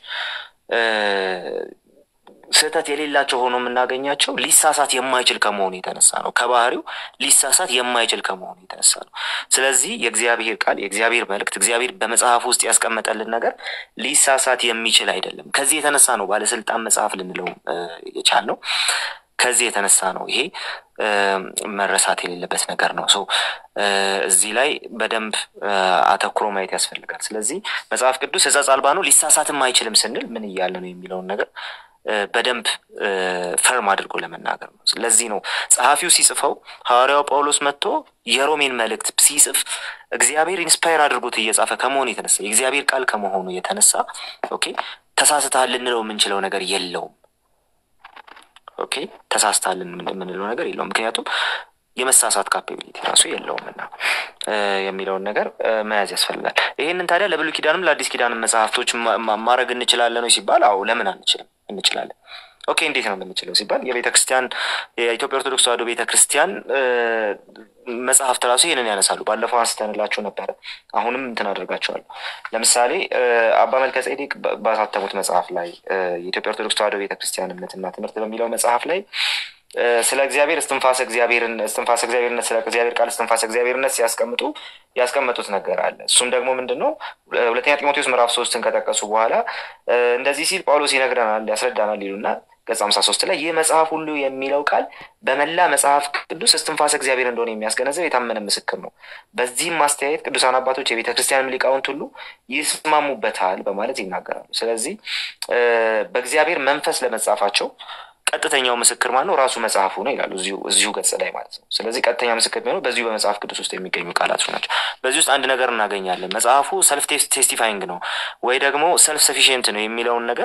ስህተት የሌላቸው ሆኖ የምናገኛቸው ሊሳሳት የማይችል ከመሆኑ የተነሳ ነው። ከባህሪው ሊሳሳት የማይችል ከመሆኑ የተነሳ ነው። ስለዚህ የእግዚአብሔር ቃል የእግዚአብሔር መልእክት እግዚአብሔር በመጽሐፍ ውስጥ ያስቀመጠልን ነገር ሊሳሳት የሚችል አይደለም። ከዚህ የተነሳ ነው ባለስልጣን መጽሐፍ ልንለው የቻልነው። ከዚህ የተነሳ ነው ይሄ መረሳት የሌለበት ነገር ነው። ሰው እዚህ ላይ በደንብ አተኩሮ ማየት ያስፈልጋል። ስለዚህ መጽሐፍ ቅዱስ ሕጸጽ አልባ ነው ሊሳሳትም አይችልም ስንል ምን እያለ ነው የሚለውን ነገር በደንብ ፈርም አድርጎ ለመናገር ነው። ለዚህ ነው ጸሐፊው ሲጽፈው ሐዋርያው ጳውሎስ መጥቶ የሮሜን መልእክት ሲጽፍ እግዚአብሔር ኢንስፓየር አድርጎት እየጻፈ ከመሆኑ የተነሳ የእግዚአብሔር ቃል ከመሆኑ የተነሳ ኦኬ ተሳስተሃል ልንለው የምንችለው ነገር የለውም። ኦኬ ተሳስተሃል የምንለው ነገር የለውም። ምክንያቱም የመሳሳት ካፓቢሊቲ ራሱ የለውም እና የሚለውን ነገር መያዝ ያስፈልጋል። ይህንን ታዲያ ለብሉይ ኪዳንም ለአዲስ ኪዳንም መጽሐፍቶች ማድረግ እንችላለን ወይ ሲባል አዎ፣ ለምን አንችልም? እንችላለን። ኦኬ እንዴት ነው የምንችለው ሲባል የቤተ ክርስቲያን የኢትዮጵያ ኦርቶዶክስ ተዋሕዶ ቤተ ክርስቲያን መጽሐፍት ራሱ ይህንን ያነሳሉ። ባለፈው አንስተንላቸው ነበረ። አሁንም እንትን አደርጋቸዋለሁ። ለምሳሌ አባ መልከ ጼዴቅ ባሳተሙት መጽሐፍ ላይ የኢትዮጵያ ኦርቶዶክስ ተዋሕዶ ቤተ ክርስቲያን እምነትና ትምህርት በሚለው መጽሐፍ ላይ ስለ እግዚአብሔር እስትንፋሰ እግዚአብሔርን እስትንፋሰ እግዚአብሔርነት ስለ እግዚአብሔር ቃል እስትንፋሰ እግዚአብሔርነት ሲያስቀምጡ ያስቀመጡት ነገር አለ። እሱም ደግሞ ምንድን ነው? ሁለተኛ ጢሞቴዎስ ምዕራፍ ሶስትን ከጠቀሱ በኋላ እንደዚህ ሲል ጳውሎስ ይነግረናል፣ ያስረዳናል ይሉና ገጽ ሀምሳ ሶስት ላይ ይህ መጽሐፍ ሁሉ የሚለው ቃል በመላ መጽሐፍ ቅዱስ እስትንፋሰ እግዚአብሔር እንደሆነ የሚያስገነዘብ የታመነ ምስክር ነው። በዚህም ማስተያየት ቅዱሳን አባቶች የቤተ ክርስቲያን ሊቃውንት ሁሉ ይስማሙበታል በማለት ይናገራሉ። ስለዚህ በእግዚአብሔር መንፈስ ለመጻፋቸው ቀጥተኛው ምስክር ማለት ነው ራሱ መጽሐፉ ነው ይላሉ እዚሁ ገጽ ላይ ማለት ነው። ስለዚህ ቀጥተኛ ምስክር የሚሆነው በዚሁ በመጽሐፍ ቅዱስ ውስጥ የሚገኙ ቃላት ናቸው። በዚህ ውስጥ አንድ ነገር እናገኛለን። መጽሐፉ ሰልፍ ቴስቲፋይንግ ነው ወይ ደግሞ ሰልፍ ሰፊሽንት ነው የሚለውን ነገር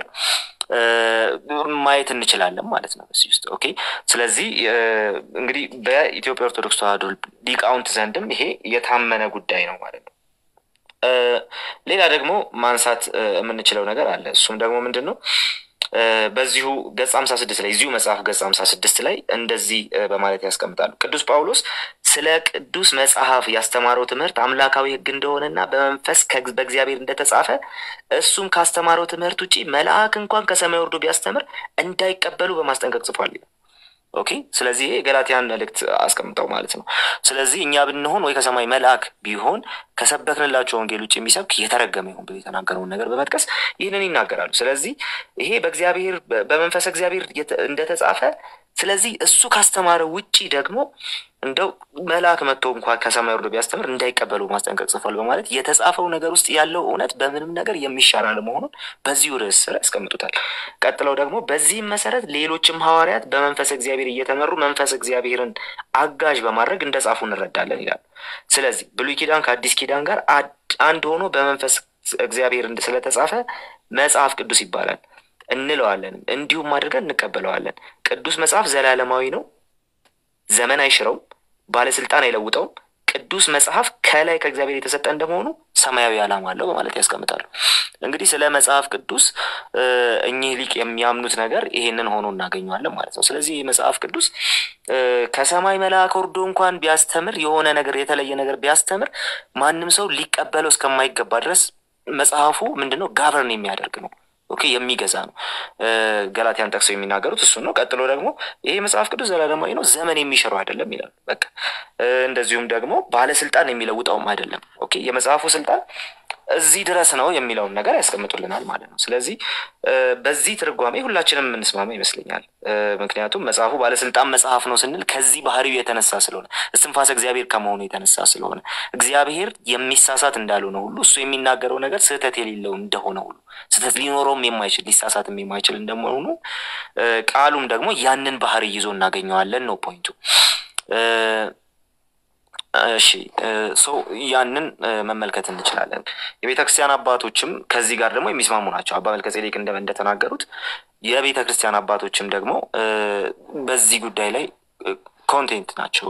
ማየት እንችላለን ማለት ነው በዚህ ውስጥ ኦኬ። ስለዚህ እንግዲህ በኢትዮጵያ ኦርቶዶክስ ተዋሕዶ ሊቃውንት ዘንድም ይሄ የታመነ ጉዳይ ነው ማለት ነው። ሌላ ደግሞ ማንሳት የምንችለው ነገር አለ። እሱም ደግሞ ምንድን ነው? በዚሁ ገጽ ሀምሳ ስድስት ላይ እዚሁ መጽሐፍ ገጽ ሀምሳ ስድስት ላይ እንደዚህ በማለት ያስቀምጣሉ። ቅዱስ ጳውሎስ ስለ ቅዱስ መጽሐፍ ያስተማረው ትምህርት አምላካዊ ሕግ እንደሆነና በመንፈስ በእግዚአብሔር እንደተጻፈ እሱም ካስተማረው ትምህርት ውጭ መልአክ እንኳን ከሰማይ ወርዶ ቢያስተምር እንዳይቀበሉ በማስጠንቀቅ ጽፏል። ኦኬ ስለዚህ ይሄ ገላትያን መልእክት አስቀምጠው ማለት ነው። ስለዚህ እኛ ብንሆን ወይ ከሰማይ መልአክ ቢሆን ከሰበክንላቸው ወንጌል ውጭ የሚሰብክ የተረገመ ይሁን ብሎ የተናገረውን ነገር በመጥቀስ ይህንን ይናገራሉ። ስለዚህ ይሄ በእግዚአብሔር በመንፈስ እግዚአብሔር እንደተጻፈ ስለዚህ እሱ ካስተማረው ውጪ ደግሞ እንደው መልአክ መጥቶ እንኳ ከሰማይ ወርዶ ቢያስተምር እንዳይቀበሉ ማስጠንቀቅ ጽፏል በማለት የተጻፈው ነገር ውስጥ ያለው እውነት በምንም ነገር የሚሻር አለመሆኑን በዚሁ ርዕስ ስር ያስቀምጡታል። ቀጥለው ደግሞ በዚህም መሰረት ሌሎችም ሐዋርያት በመንፈስ እግዚአብሔር እየተመሩ መንፈስ እግዚአብሔርን አጋዥ በማድረግ እንደጻፉ እንረዳለን ይላሉ። ስለዚህ ብሉይ ኪዳን ከአዲስ ኪዳን ጋር አንድ ሆኖ በመንፈስ እግዚአብሔር ስለተጻፈ መጽሐፍ ቅዱስ ይባላል እንለዋለንም እንዲሁም አድርገን እንቀበለዋለን። ቅዱስ መጽሐፍ ዘላለማዊ ነው፣ ዘመን አይሽረውም፣ ባለስልጣን አይለውጠውም። ቅዱስ መጽሐፍ ከላይ ከእግዚአብሔር የተሰጠ እንደመሆኑ ሰማያዊ ዓላማ አለው በማለት ያስቀምጣሉ። እንግዲህ ስለ መጽሐፍ ቅዱስ እኚህ ሊቅ የሚያምኑት ነገር ይሄንን ሆኖ እናገኘዋለን ማለት ነው። ስለዚህ ይህ መጽሐፍ ቅዱስ ከሰማይ መልአክ ወርዶ እንኳን ቢያስተምር የሆነ ነገር የተለየ ነገር ቢያስተምር ማንም ሰው ሊቀበለው እስከማይገባ ድረስ መጽሐፉ ምንድነው ጋቨርን የሚያደርግ ነው። ኦኬ የሚገዛ ነው። ገላትያን ጠቅሰው የሚናገሩት እሱን ነው። ቀጥሎ ደግሞ ይሄ መጽሐፍ ቅዱስ ዘላለማዊ ነው፣ ዘመን የሚሽረው አይደለም ይላሉ። በቃ እንደዚሁም ደግሞ ባለስልጣን የሚለውጠውም አይደለም። ኦኬ የመጽሐፉ ስልጣን እዚህ ድረስ ነው የሚለውን ነገር ያስቀምጡልናል ማለት ነው። ስለዚህ በዚህ ትርጓሜ ሁላችንም የምንስማማ ይመስለኛል። ምክንያቱም መጽሐፉ ባለስልጣን መጽሐፍ ነው ስንል ከዚህ ባህሪው የተነሳ ስለሆነ እስትንፋሰ እግዚአብሔር ከመሆኑ የተነሳ ስለሆነ እግዚአብሔር የሚሳሳት እንዳልሆነ ሁሉ እሱ የሚናገረው ነገር ስህተት የሌለው እንደሆነ ሁሉ ስህተት ሊኖረውም የማይችል ሊሳሳትም የማይችል እንደመሆኑ ቃሉም ደግሞ ያንን ባህሪ ይዞ እናገኘዋለን ነው ፖይንቱ። እሺ ሰው ያንን መመልከት እንችላለን። የቤተ ክርስቲያን አባቶችም ከዚህ ጋር ደግሞ የሚስማሙ ናቸው። አባ መልከ ጼዴቅ እንደተናገሩት የቤተ ክርስቲያን አባቶችም ደግሞ በዚህ ጉዳይ ላይ ኮንቴንት ናቸው።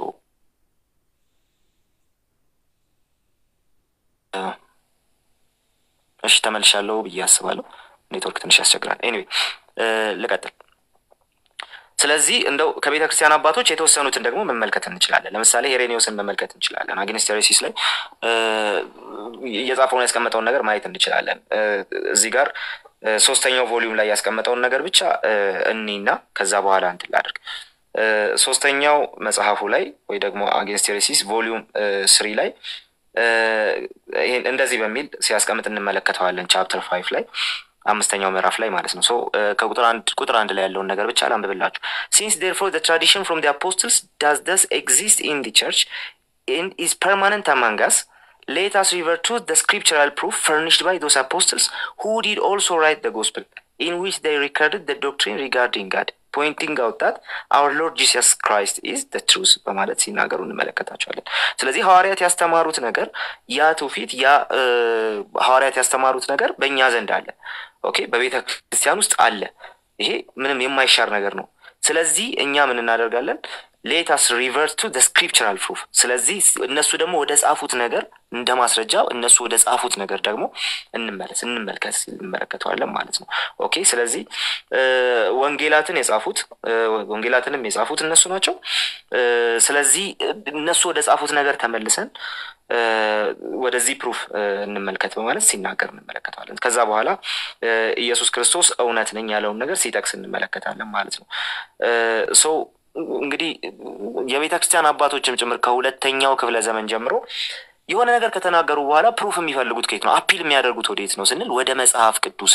እሺ ተመልሻለሁ ብዬ አስባለሁ። ኔትወርክ ትንሽ ያስቸግራል። ኤኒዌይ ልቀጥል። ስለዚህ እንደው ከቤተ ክርስቲያን አባቶች የተወሰኑትን ደግሞ መመልከት እንችላለን። ለምሳሌ ሄሬኒዮስን መመልከት እንችላለን። አግኒስት ሄሬሲስ ላይ እየጻፈውን ያስቀመጠውን ነገር ማየት እንችላለን። እዚህ ጋር ሶስተኛው ቮሊዩም ላይ ያስቀመጠውን ነገር ብቻ እኒና ከዛ በኋላ እንትን ላድርግ። ሶስተኛው መጽሐፉ ላይ ወይ ደግሞ አግኒስት ሄሬሲስ ቮሊዩም ስሪ ላይ ይህን እንደዚህ በሚል ሲያስቀምጥ እንመለከተዋለን። ቻፕተር ፋይቭ ላይ አምስተኛው ምዕራፍ ላይ ማለት ነው። ሶ ከቁጥር አንድ ቁጥር አንድ ላይ ያለውን ነገር ብቻ ላንብብላችሁ። ሲንስ ዴርፎር ዘ ትራዲሽን ፍሮም ዲ አፖስትልስ ዳዝ ደስ ኤግዚስት ኢን ዲ ቸርች ኤንድ ኢዝ ፐርማነንት አማንግ አስ ሌት አስ ሪቨር ቱ ዘ ስክሪፕቸራል ፕሩፍ ፈርኒሽድ ባይ ዶስ አፖስትልስ ሁ ዲድ ኦልሶ ራይት ዘ ጎስፕል ኢን ዊች ዴይ ሪከርድድ ዘ ዶክትሪን ሪጋርዲንግ ጋድ ፖይንቲንግ አውት ዳት አወር ሎርድ ጂሰስ ክራይስት ኢዝ ዘ ትሩዝ በማለት ሲናገሩ እንመለከታቸዋለን። ስለዚህ ሐዋርያት ያስተማሩት ነገር ያ ትውፊት ያ ሐዋርያት ያስተማሩት ነገር በእኛ ዘንድ አለ። ኦኬ በቤተ ክርስቲያን ውስጥ አለ። ይሄ ምንም የማይሻር ነገር ነው። ስለዚህ እኛ ምን እናደርጋለን? ሌታስ ሪቨርት ቱ ደ ስክሪፕቸራል ፕሩፍ። ስለዚህ እነሱ ደግሞ ወደ ጻፉት ነገር እንደ ማስረጃ እነሱ ወደ ጻፉት ነገር ደግሞ እንመለስ እንመልከት እንመለከተዋለን ማለት ነው። ኦኬ ስለዚህ ወንጌላትን የጻፉት ወንጌላትንም የጻፉት እነሱ ናቸው። ስለዚህ እነሱ ወደ ጻፉት ነገር ተመልሰን ወደዚህ ፕሩፍ እንመልከት በማለት ሲናገር እንመለከተዋለን። ከዛ በኋላ ኢየሱስ ክርስቶስ እውነት ነኝ ያለውን ነገር ሲጠቅስ እንመለከታለን ማለት ነው። ሶ እንግዲህ የቤተ ክርስቲያን አባቶችም ጭምር ከሁለተኛው ክፍለ ዘመን ጀምሮ የሆነ ነገር ከተናገሩ በኋላ ፕሩፍ የሚፈልጉት ከየት ነው? አፒል የሚያደርጉት ወዴት ነው ስንል ወደ መጽሐፍ ቅዱስ ነው።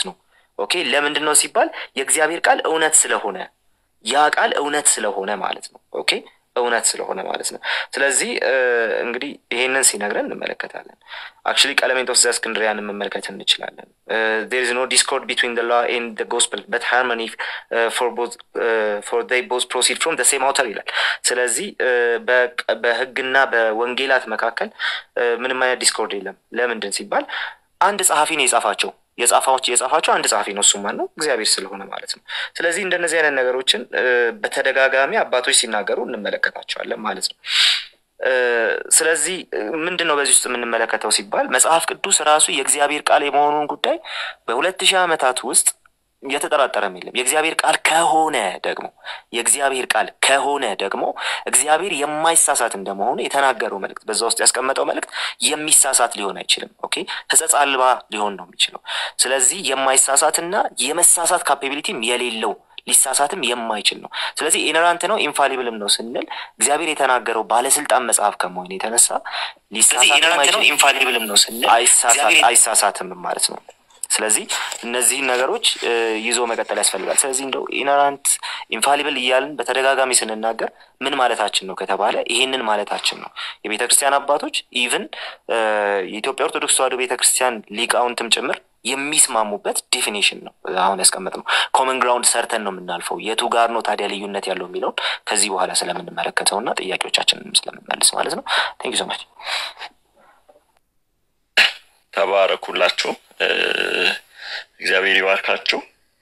ኦኬ ለምንድን ነው ሲባል የእግዚአብሔር ቃል እውነት ስለሆነ ያ ቃል እውነት ስለሆነ ማለት ነው። ኦኬ እውነት ስለሆነ ማለት ነው። ስለዚህ እንግዲህ ይሄንን ሲነግረን እንመለከታለን። አክቹዋሊ ቀለሜንጦስ ዘእስክንድርያን መመልከት እንችላለን። ዜር ኢዝ ኖ ዲስኮርድ ቢትዊን ዘ ላ ኤንድ ዘ ጎስፐል በት ሃርሞኒ ፎር ዜይ ቦዝ ፕሮሲድ ፍሮም ዘ ሴም አውተር ይላል። ስለዚህ በህግና በወንጌላት መካከል ምንም አይነት ዲስኮርድ የለም። ለምንድን ሲባል አንድ ጸሐፊ ነው የጻፋቸው የጻፋዎች የጻፋቸው አንድ ጸሐፊ ነው። እሱም ማን ነው? እግዚአብሔር ስለሆነ ማለት ነው። ስለዚህ እንደነዚህ አይነት ነገሮችን በተደጋጋሚ አባቶች ሲናገሩ እንመለከታቸዋለን ማለት ነው። ስለዚህ ምንድን ነው በዚህ ውስጥ የምንመለከተው ሲባል መጽሐፍ ቅዱስ ራሱ የእግዚአብሔር ቃል የመሆኑን ጉዳይ በሁለት ሺህ ዓመታት ውስጥ የተጠራጠረም የለም። የእግዚአብሔር ቃል ከሆነ ደግሞ የእግዚአብሔር ቃል ከሆነ ደግሞ እግዚአብሔር የማይሳሳት እንደመሆኑ የተናገረው መልእክት በዛ ውስጥ ያስቀመጠው መልእክት የሚሳሳት ሊሆን አይችልም። ኦኬ ሕጸጽ አልባ ሊሆን ነው የሚችለው። ስለዚህ የማይሳሳትና የመሳሳት ካፓቢሊቲም የሌለው ሊሳሳትም የማይችል ነው። ስለዚህ ኢነራንት ነው ኢንፋሊብልም ነው ስንል እግዚአብሔር የተናገረው ባለስልጣን መጽሐፍ ከመሆን የተነሳ ሊሳሳት ነው ኢንፋሊብልም ነው ስንል አይሳሳትም ማለት ነው። ስለዚህ እነዚህን ነገሮች ይዞ መቀጠል ያስፈልጋል። ስለዚህ እንደው ኢነራንት ኢንፋሊብል እያልን በተደጋጋሚ ስንናገር ምን ማለታችን ነው ከተባለ ይሄንን ማለታችን ነው። የቤተ ክርስቲያን አባቶች ኢቭን የኢትዮጵያ ኦርቶዶክስ ተዋሕዶ ቤተ ክርስቲያን ሊቃውንትም ጭምር የሚስማሙበት ዴፊኒሽን ነው አሁን ያስቀመጥ ነው። ኮመን ግራውንድ ሰርተን ነው የምናልፈው። የቱ ጋር ነው ታዲያ ልዩነት ያለው የሚለውን ከዚህ በኋላ ስለምንመለከተው እና ጥያቄዎቻችንንም ስለምንመልስ ማለት ነው። ቴንክ ዩ ሶ ማች። ተባረኩላችሁ። እግዚአብሔር ይባርካችሁ።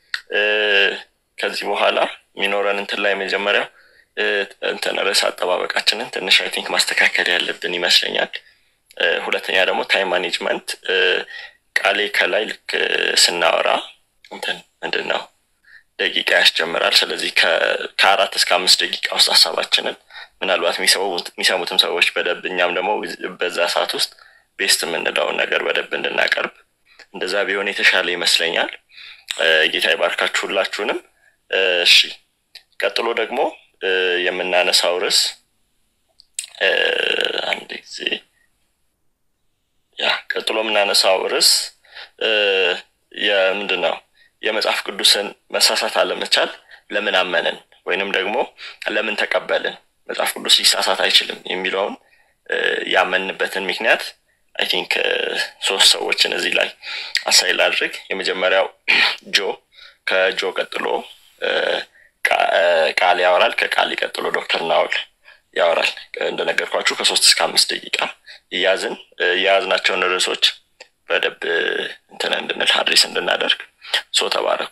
ከዚህ በኋላ የሚኖረን እንትን ላይ መጀመሪያው እንትን ርዕስ አጠባበቃችንን ትንሽ አይ ቲንክ ማስተካከል ያለብን ይመስለኛል። ሁለተኛ ደግሞ ታይም ማኔጅመንት ቃሌ ከላይ ልክ ስናወራ እንትን ምንድን ነው ደቂቃ ያስጀምራል። ስለዚህ ከአራት እስከ አምስት ደቂቃ ውስጥ ሀሳባችንን ምናልባት የሚሰሙትም ሰዎች በደንብ እኛም ደግሞ በዛ ሰዓት ውስጥ ቤስት የምንለውን ነገር በደንብ እንድናቀርብ እንደዛ ቢሆን የተሻለ ይመስለኛል። ጌታ ይባርካችሁ ሁላችሁንም። እሺ፣ ቀጥሎ ደግሞ የምናነሳው ርዕስ አንድ ጊዜ ያ ቀጥሎ የምናነሳው ርዕስ የምንድን ነው የመጽሐፍ ቅዱስን መሳሳት አለመቻል ለምን አመንን ወይንም ደግሞ ለምን ተቀበልን መጽሐፍ ቅዱስ ሊሳሳት አይችልም የሚለውን ያመንበትን ምክንያት አይ ቲንክ ሶስት ሰዎችን እዚህ ላይ አሳይ ላድርግ። የመጀመሪያው ጆ፣ ከጆ ቀጥሎ ቃል ያወራል። ከቃል ቀጥሎ ዶክተር ናውል ያወራል። እንደነገርኳችሁ ከሶስት እስከ አምስት ደቂቃ እያዝን የያዝናቸውን ርዕሶች በደንብ እንትን እንድንል አድሬስ እንድናደርግ ሶ ተባረኩ።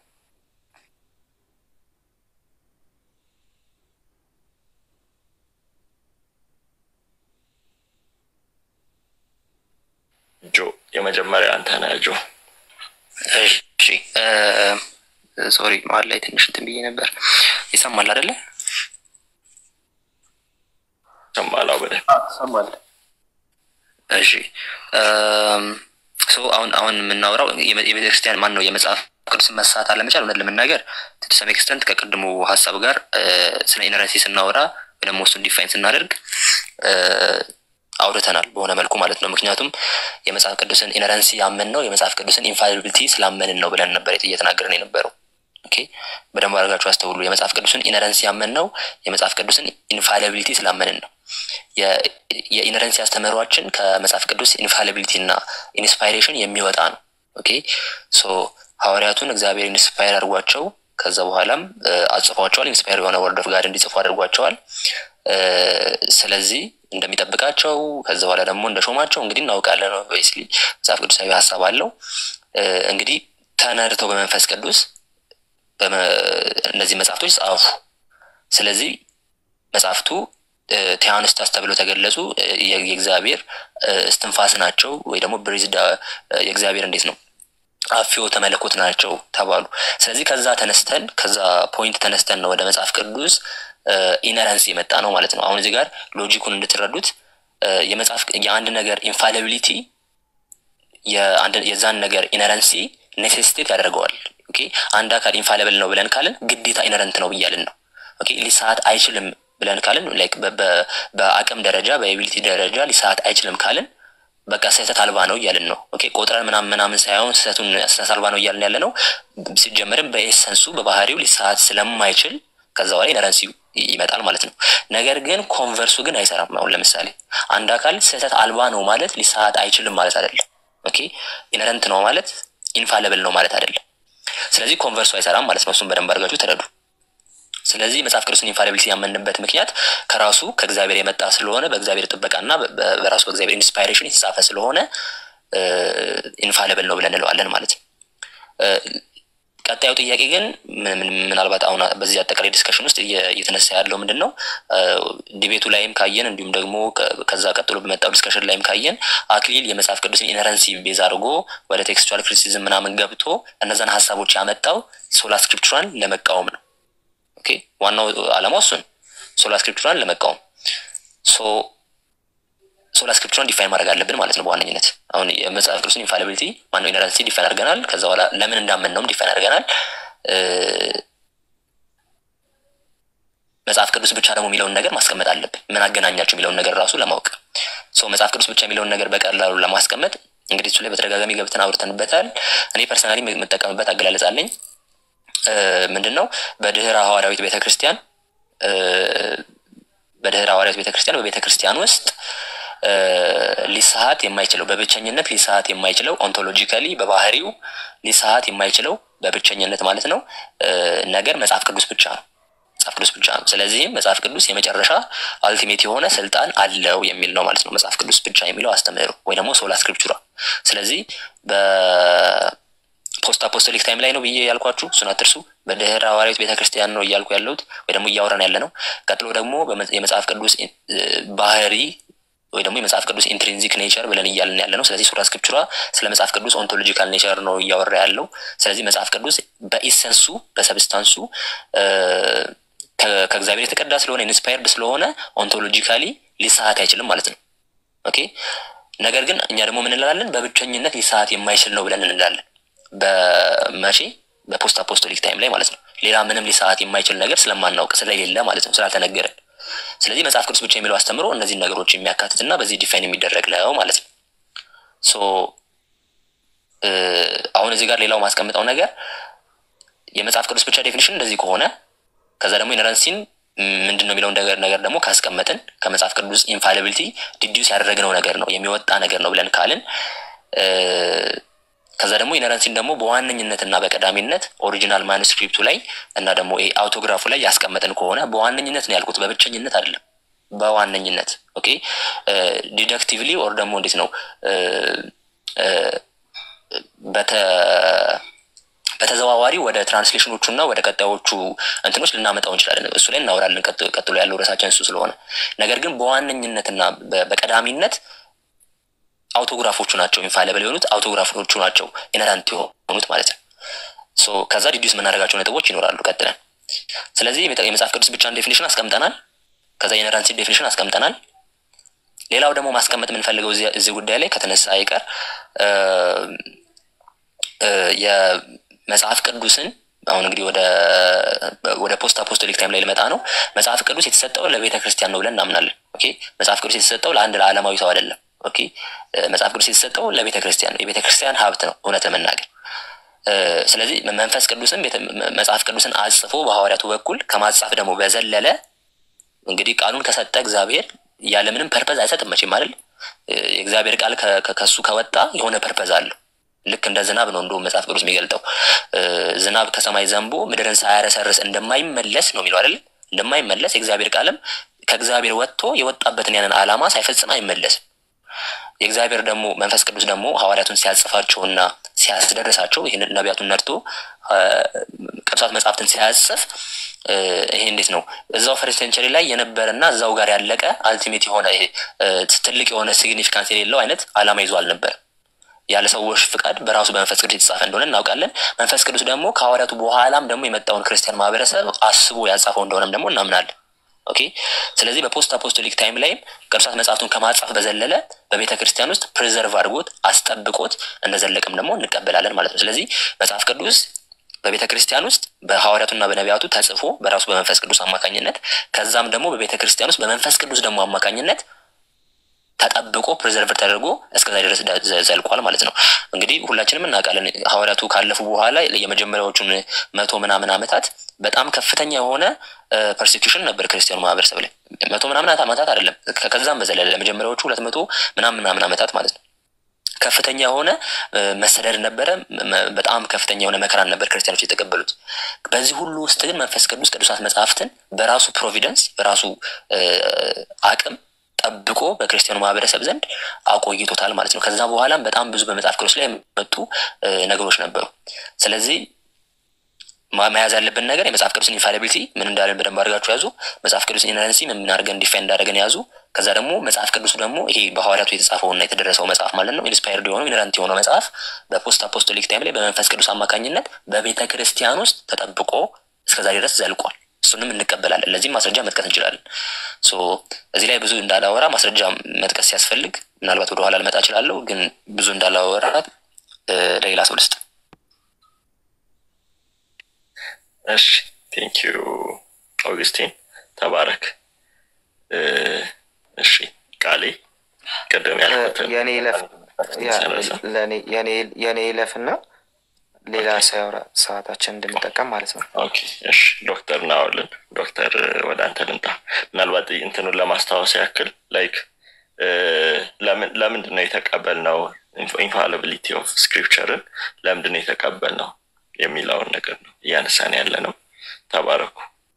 ጆ የመጀመሪያ አንተ ነህ ጆ። እሺ ሶሪ መሀል ላይ ትንሽ እንትን ብዬ ነበር። ይሰማል አይደለ? ሰማላው በደንብ ይሰማል። እሺ ሶ አሁን አሁን የምናወራው የቤተክርስቲያን ማን ነው የመጽሐፍ ቅዱስ መሳት አለመቻል እውነት ለመናገር ቱ ሰም ኤክስተንት ከቅድሙ ሀሳብ ጋር ስለ ኢነረንሲ ስናወራ ወይ ደግሞ እሱን ዲፋይን ስናደርግ አውርተናል በሆነ መልኩ ማለት ነው። ምክንያቱም የመጽሐፍ ቅዱስን ኢነረንሲ ያመን ነው የመጽሐፍ ቅዱስን ኢንፋሊቢሊቲ ስላመንን ነው ብለን ነበር እየተናገርን የነበረው። ኦኬ በደንብ አድርጋችሁ አስተውሉ። የመጽሐፍ ቅዱስን ኢነረንሲ ያመን ነው የመጽሐፍ ቅዱስን ኢንፋሊቢሊቲ ስላመንን ነው። የኢነረንሲ አስተምህሯችን ከመጽሐፍ ቅዱስ ኢንፋሊቢሊቲ እና ኢንስፓይሬሽን የሚወጣ ነው። ኦኬ ሶ ሐዋርያቱን እግዚአብሔር ኢንስፓየር አድርጓቸው ከዛ በኋላም አጽፏቸዋል። ኢንስፓየር የሆነ ወርድ ኦፍ ጋድ እንዲጽፉ አድርጓቸዋል። ስለዚህ እንደሚጠብቃቸው ከዛ በኋላ ደግሞ እንደሾማቸው እንግዲህ እናውቃለን። ኦብቪየስሊ መጽሐፍ ቅዱሳዊ ሀሳብ አለው። እንግዲህ ተነድተው በመንፈስ ቅዱስ እነዚህ መጽሐፍቶች ጻፉ። ስለዚህ መጽሐፍቱ ቴያንስታስ ተብለው ተገለጹ። የእግዚአብሔር እስትንፋስ ናቸው ወይ ደግሞ ብሪዝድ የእግዚአብሔር እንዴት ነው አፊዮ ተመለኮት ናቸው ተባሉ። ስለዚህ ከዛ ተነስተን ከዛ ፖይንት ተነስተን ነው ወደ መጽሐፍ ቅዱስ ኢነረንስ የመጣ ነው ማለት ነው። አሁን እዚህ ጋር ሎጂኩን እንድትረዱት የመጽሐፍ የአንድ ነገር ኢንፋሊቢሊቲ የዛን ነገር ኢነረንሲ ኔሴሲቴት ያደርገዋል። ኦኬ አንድ አካል ኢንፋሊብል ነው ብለን ካልን ግዴታ ኢነረንት ነው ብያልን ነው። ኦኬ ሊሰዓት አይችልም ብለን ካልን ላይክ በአቅም ደረጃ በኤቢሊቲ ደረጃ ሊሰዓት አይችልም ካልን በቃ ስህተት አልባ ነው እያልን ነው። ኦኬ ቆጥረን ምናምን ምናምን ሳይሆን ስህተቱን ስህተት አልባ ነው እያልን ያለ ነው። ሲጀመርም በኤሰንሱ በባህሪው ሊሳሳት ስለማይችል ከዛ በኋላ ኢነረንሲ ይመጣል ማለት ነው። ነገር ግን ኮንቨርሱ ግን አይሰራም። አሁን ለምሳሌ አንድ አካል ስህተት አልባ ነው ማለት ሊሳሳት አይችልም ማለት አይደለም። ኦኬ ኢነረንት ነው ማለት ኢንፋለብል ነው ማለት አይደለም። ስለዚህ ኮንቨርሱ አይሰራም ማለት ነው። እሱም በደንብ አድርጋችሁ ተረዱ። ስለዚህ መጽሐፍ ቅዱስን ኢንፋሊቢሊቲ ያመንበት ምክንያት ከራሱ ከእግዚአብሔር የመጣ ስለሆነ በእግዚአብሔር ጥበቃና በራሱ በእግዚአብሔር ኢንስፓይሬሽን የተጻፈ ስለሆነ ኢንፋሊብል ነው ብለን እንለዋለን ማለት ነው። ቀጣዩ ጥያቄ ግን ምናልባት አሁን በዚህ አጠቃላይ ዲስከሽን ውስጥ እየተነሳ ያለው ምንድን ነው? ዲቤቱ ላይም ካየን እንዲሁም ደግሞ ከዛ ቀጥሎ በመጣው ዲስከሽን ላይም ካየን አክሊል የመጽሐፍ ቅዱስን ኢነረንሲ ቤዝ አድርጎ ወደ ቴክስቹዋል ክሪቲሲዝም ምናምን ገብቶ እነዛን ሀሳቦች ያመጣው ሶላ ስክሪፕቹራን ለመቃወም ነው። ኦኬ ዋናው ዓላማው እሱን ሶላ ስክሪፕቹራን ለመቃወም ሶላ ስክሪፕቹራን ዲፋይን ማድረግ አለብን ማለት ነው። በዋነኝነት አሁን የመጽሐፍ ቅዱስን ኢንፋሊቢሊቲ ማነው ኢነረንሲ ዲፋይን አድርገናል። ከዛ በኋላ ለምን እንዳመን ነውም ዲፋይን አድርገናል። መጽሐፍ ቅዱስ ብቻ ደግሞ የሚለውን ነገር ማስቀመጥ አለብን። ምን አገናኛቸው የሚለውን ነገር ራሱ ለማወቅ መጽሐፍ ቅዱስ ብቻ የሚለውን ነገር በቀላሉ ለማስቀመጥ እንግዲህ እሱ ላይ በተደጋጋሚ ገብተን አውርተንበታል። እኔ ፐርሰናሊ የምጠቀምበት አገላለጽ አለኝ። ምንድን ነው በድህረ ሐዋርያዊት ቤተክርስቲያን በድህረ ሐዋርያዊት ቤተክርስቲያን በቤተክርስቲያን ውስጥ ሊሳሀት የማይችለው በብቸኝነት ሊሳሀት የማይችለው ኦንቶሎጂካሊ በባህሪው ሊሳሀት የማይችለው በብቸኝነት ማለት ነው ነገር መጽሐፍ ቅዱስ ብቻ ነው። መጽሐፍ ቅዱስ ብቻ ነው። ስለዚህም መጽሐፍ ቅዱስ የመጨረሻ አልቲሜት የሆነ ስልጣን አለው የሚል ነው ማለት ነው። መጽሐፍ ቅዱስ ብቻ የሚለው አስተምህሮ ወይ ደግሞ ሶላ ስክሪፕቹራ። ስለዚህ በፖስት አፖስቶሊክ ታይም ላይ ነው ብዬ ያልኳችሁ እሱን አትርሱ። በድህረ ሐዋርያዊት ቤተክርስቲያን ነው እያልኩ ያለሁት ወይ ደግሞ እያወራን ያለ ነው። ቀጥሎ ደግሞ የመጽሐፍ ቅዱስ ባህሪ ወይ ደግሞ የመጽሐፍ ቅዱስ ኢንትሪንዚክ ኔቸር ብለን እያልን ያለ ነው። ስለዚህ ሱራ ስክሪፕቹራ ስለ መጽሐፍ ቅዱስ ኦንቶሎጂካል ኔቸር ነው እያወራ ያለው። ስለዚህ መጽሐፍ ቅዱስ በኢሰንሱ በሰብስታንሱ ከእግዚአብሔር የተቀዳ ስለሆነ ኢንስፓየርድ ስለሆነ ኦንቶሎጂካሊ ሊሳሀት አይችልም ማለት ነው። ኦኬ ነገር ግን እኛ ደግሞ ምን እንላለን? በብቸኝነት ሊሳሀት የማይችል ነው ብለን እንላለን። በመቼ በፖስት አፖስቶሊክ ታይም ላይ ማለት ነው። ሌላ ምንም ሊሳሀት የማይችል ነገር ስለማናውቅ ስለሌለ ማለት ነው ስላልተነገረን ስለዚህ መጽሐፍ ቅዱስ ብቻ የሚለው አስተምሮ እነዚህን ነገሮች የሚያካትት እና በዚህ ዲፋይን የሚደረግ ነው ማለት ነው። ሶ አሁን እዚህ ጋር ሌላው ማስቀምጠው ነገር የመጽሐፍ ቅዱስ ብቻ ዴፊኒሽን እንደዚህ ከሆነ ከዛ ደግሞ ኢነረንሲን ምንድን ነው የሚለውን ነገር ነገር ደግሞ ካስቀመጥን ከመጽሐፍ ቅዱስ ኢንፋሊቢሊቲ ዲዲዩስ ያደረግነው ነገር ነው የሚወጣ ነገር ነው ብለን ካልን ከዛ ደግሞ ኢነረንሲን ደግሞ በዋነኝነት እና በቀዳሚነት ኦሪጂናል ማኑስክሪፕቱ ላይ እና ደግሞ አውቶግራፉ ላይ ያስቀመጥን ከሆነ በዋነኝነት ነው ያልኩት፣ በብቸኝነት አይደለም። በዋነኝነት ኦኬ። ዲደክቲቭሊ ኦር ደግሞ እንዴት ነው በተዘዋዋሪ ወደ ትራንስሌሽኖቹ እና ወደ ቀጣዮቹ እንትኖች ልናመጣው እንችላለን። እሱ ላይ እናወራለን። ቀጥሎ ያለው ርዕሳችን እሱ ስለሆነ ነገር ግን በዋነኝነትና በቀዳሚነት አውቶግራፎቹ ናቸው ኢንፋሊብል የሆኑት አውቶግራፎቹ ናቸው ኢነራንት የሆኑት ማለት ነው። ሶ ከዛ ዲዲዩስ የምናደርጋቸው ነጥቦች ይኖራሉ ቀጥለን። ስለዚህ የመጽሐፍ ቅዱስ ብቻን ዴፊኒሽን አስቀምጠናል። ከዛ ኢነራንሲ ዴፊኒሽን አስቀምጠናል። ሌላው ደግሞ ማስቀመጥ የምንፈልገው እዚህ ጉዳይ ላይ ከተነሳ አይቀር የመጽሐፍ ቅዱስን አሁን እንግዲህ ወደ ወደ ፖስት አፖስቶሊክ ታይም ላይ ልመጣ ነው። መጽሐፍ ቅዱስ የተሰጠው ለቤተ ክርስቲያን ነው ብለን እናምናለን። ኦኬ መጽሐፍ ቅዱስ የተሰጠው ለአንድ ለዓለማዊ ሰው አይደለም። ኦኬ መጽሐፍ ቅዱስ የተሰጠው ለቤተ ክርስቲያን ነው። የቤተ ክርስቲያን ሀብት ነው እውነት ለመናገር ስለዚህ መንፈስ ቅዱስም መጽሐፍ ቅዱስን አጽፎ በሐዋርያቱ በኩል ከማጻፍ ደግሞ በዘለለ እንግዲህ ቃሉን ከሰጠ እግዚአብሔር ያለምንም ፐርፐዝ አይሰጥም መቼም አይደል። የእግዚአብሔር ቃል ከሱ ከወጣ የሆነ ፐርፐዝ አለው። ልክ እንደ ዝናብ ነው እንደውም መጽሐፍ ቅዱስ የሚገልጠው ዝናብ ከሰማይ ዘንቦ ምድርን ሳያረሰርስ እንደማይመለስ ነው የሚለው አይደል። እንደማይመለስ የእግዚአብሔር ቃልም ከእግዚአብሔር ወጥቶ የወጣበትን ያንን ዓላማ ሳይፈጽም አይመለስም። የእግዚአብሔር ደግሞ መንፈስ ቅዱስ ደግሞ ሐዋርያቱን ሲያጽፋቸውና ሲያስደርሳቸው ይህን ነቢያቱን ነድቶ ቅዱሳት መጽሐፍትን ሲያጽፍ ይሄ እንዴት ነው እዛው ፈርስት ሴንቸሪ ላይ የነበረና እዛው ጋር ያለቀ አልቲሜት የሆነ ትልቅ የሆነ ሲግኒፊካንስ የሌለው አይነት ዓላማ ይዞ አልነበር። ያለ ሰዎች ፍቃድ በራሱ በመንፈስ ቅዱስ የተጻፈ እንደሆነ እናውቃለን። መንፈስ ቅዱስ ደግሞ ከሐዋርያቱ በኋላም ደግሞ የመጣውን ክርስቲያን ማህበረሰብ አስቦ ያጻፈው እንደሆነም ደግሞ እናምናለን። ኦኬ ስለዚህ በፖስት አፖስቶሊክ ታይም ላይም ቅዱሳት መጽሐፍቱን ከማጻፍ በዘለለ በቤተ ክርስቲያን ውስጥ ፕሪዘርቭ አድርጎት አስጠብቆት እንደዘለቅም ደግሞ እንቀበላለን ማለት ነው። ስለዚህ መጽሐፍ ቅዱስ በቤተ ክርስቲያን ውስጥ በሐዋርያቱና በነቢያቱ ተጽፎ በራሱ በመንፈስ ቅዱስ አማካኝነት ከዛም ደግሞ በቤተ ክርስቲያን ውስጥ በመንፈስ ቅዱስ ደግሞ አማካኝነት ተጠብቆ ፕሬዘርቭ ተደርጎ እስከዛ ድረስ ዘልቋል ማለት ነው። እንግዲህ ሁላችንም እናውቃለን ሐዋርያቱ ካለፉ በኋላ የመጀመሪያዎቹን መቶ ምናምን ዓመታት በጣም ከፍተኛ የሆነ ፐርሴኪሽን ነበር ክርስቲያኑ ማህበረሰብ ላይ መቶ ምናምን ዓመታት አይደለም፣ ከዛም በዘለለ ለመጀመሪያዎቹ ሁለት መቶ ምናምን ምናምን ዓመታት ማለት ነው። ከፍተኛ የሆነ መሰደድ ነበረ። በጣም ከፍተኛ የሆነ መከራን ነበር ክርስቲያኖች የተቀበሉት። በዚህ ሁሉ ውስጥ ግን መንፈስ ቅዱስ ቅዱሳት መጽሐፍትን በራሱ ፕሮቪደንስ በራሱ አቅም ጠብቆ በክርስቲያኑ ማህበረሰብ ዘንድ አቆይቶታል ማለት ነው። ከዛ በኋላም በጣም ብዙ በመጽሐፍ ቅዱስ ላይ የመጡ ነገሮች ነበሩ። ስለዚህ መያዝ ያለብን ነገር የመጽሐፍ ቅዱስን ኢንፋሊቢሊቲ ምን እንዳለን በደንብ አድርጋችሁ ያዙ። መጽሐፍ ቅዱስን ኢነረንሲ ምን አድርገን ዲፋይን እንዳደረገን ያዙ። ከዛ ደግሞ መጽሐፍ ቅዱሱ ደግሞ ይሄ በሐዋርያቱ የተጻፈውና የተደረሰው መጽሐፍ ማለት ነው ኢንስፓየርድ የሆነው ኢነረንት የሆነው መጽሐፍ በፖስት አፖስቶሊክ ታይም ላይ በመንፈስ ቅዱስ አማካኝነት በቤተ ክርስቲያን ውስጥ ተጠብቆ እስከዛ ድረስ ዘልቋል። እሱንም እንቀበላለን። ለዚህም ማስረጃ መጥቀስ እንችላለን። ሶ እዚህ ላይ ብዙ እንዳላወራ ማስረጃ መጥቀስ ሲያስፈልግ ምናልባት ወደኋላ ልመጣ እችላለሁ፣ ግን ብዙ እንዳላወራ ለሌላ ሰው ልስጥ። እሺ ቴንክ ዩ ኦግስቲን ተባረክ። እሺ ቃሌ ቅድም ያልኩትን የኔ ይለፍ የኔ ይለፍና ሌላ ሳያወራ ሰዓታችን እንድንጠቀም ማለት ነው። ኦኬ እሺ ዶክተር ናወልን ዶክተር ወደ አንተ ልምጣ። ምናልባት እንትኑን ለማስታወስ ያክል ላይክ ለምንድን ነው የተቀበልነው ኢንፋሊቢሊቲ ኦፍ ስክሪፕቸርን ለምንድን ነው የተቀበልነው የሚለውን ነገር ነው እያነሳን ያለ ነው። ተባረኩ።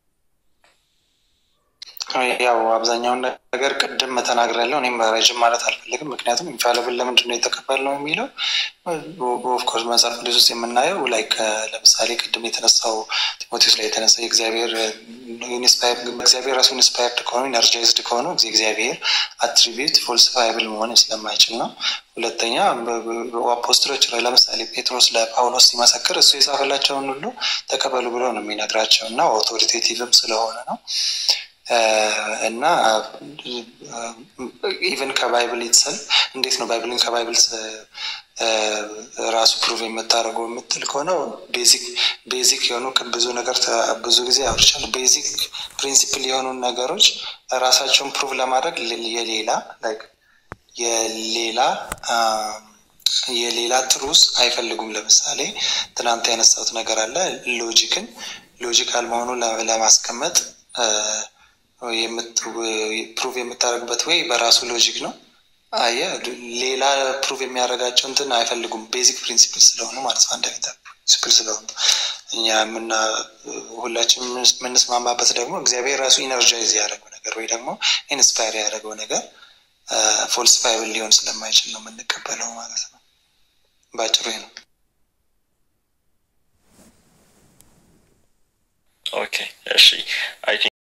ያው አብዛኛውን ነገር ቅድም ተናግሬያለሁ። እኔም ረጅም ማለት አልፈልግም። ምክንያቱም ኢንፋሊብል ለምንድን ነው የተቀበልነው የሚለው ኦፍኮርስ መጽሐፍ ቅዱስ ውስጥ የምናየው ላይክ ለምሳሌ ቅድም የተነሳው ጢሞቴዎስ ላይ የተነሳው የእግዚአብሔር እግዚአብሔር ራሱ ኢንስፓየርድ ከሆኑ ኢነርጃይዝድ ከሆኑ እግዚአብሔር አትሪቢዩት ፎልሲፋይብል መሆን ስለማይችል ነው። ሁለተኛ አፖስትሎች ላይ ለምሳሌ ጴጥሮስ ለጳውሎስ ሲመሰክር እሱ የጻፈላቸውን ሁሉ ተቀበሉ ብሎ ነው የሚነግራቸው እና ኦቶሪቴቲቭም ስለሆነ ነው እና ኢቨን ከባይብል ይትሰል እንዴት ነው ባይብልን ከባይብል ራሱ ፕሩቭ የምታደርገው የምትል ከሆነ ቤዚክ ቤዚክ የሆኑ ብዙ ነገር ብዙ ጊዜ አውርቻለሁ። ቤዚክ ፕሪንሲፕል የሆኑ ነገሮች ራሳቸውን ፕሩቭ ለማድረግ የሌላ የሌላ የሌላ ትሩስ አይፈልጉም። ለምሳሌ ትናንት ያነሳሁት ነገር አለ። ሎጂክን ሎጂካል መሆኑን ለማስቀመጥ ፕሩቭ የምታደርግበት ወይ በራሱ ሎጂክ ነው። አየ ሌላ ፕሩቭ የሚያደርጋቸው እንትን አይፈልጉም። ቤዚክ ፕሪንሲፕል ስለሆኑ ማለት ነው። አንድ ፕሪንሲፕል ስለሆኑ እኛ የምና ሁላችን የምንስማማበት ደግሞ እግዚአብሔር ራሱ ኢነርጃይዝ ያደረገው ነገር ወይ ደግሞ ኢንስፓየር ያደረገው ነገር ፎልስፋይብል ሊሆን ስለማይችል ነው የምንቀበለው ማለት ነው። በአጭሩ ነው። ኦኬ እሺ አይ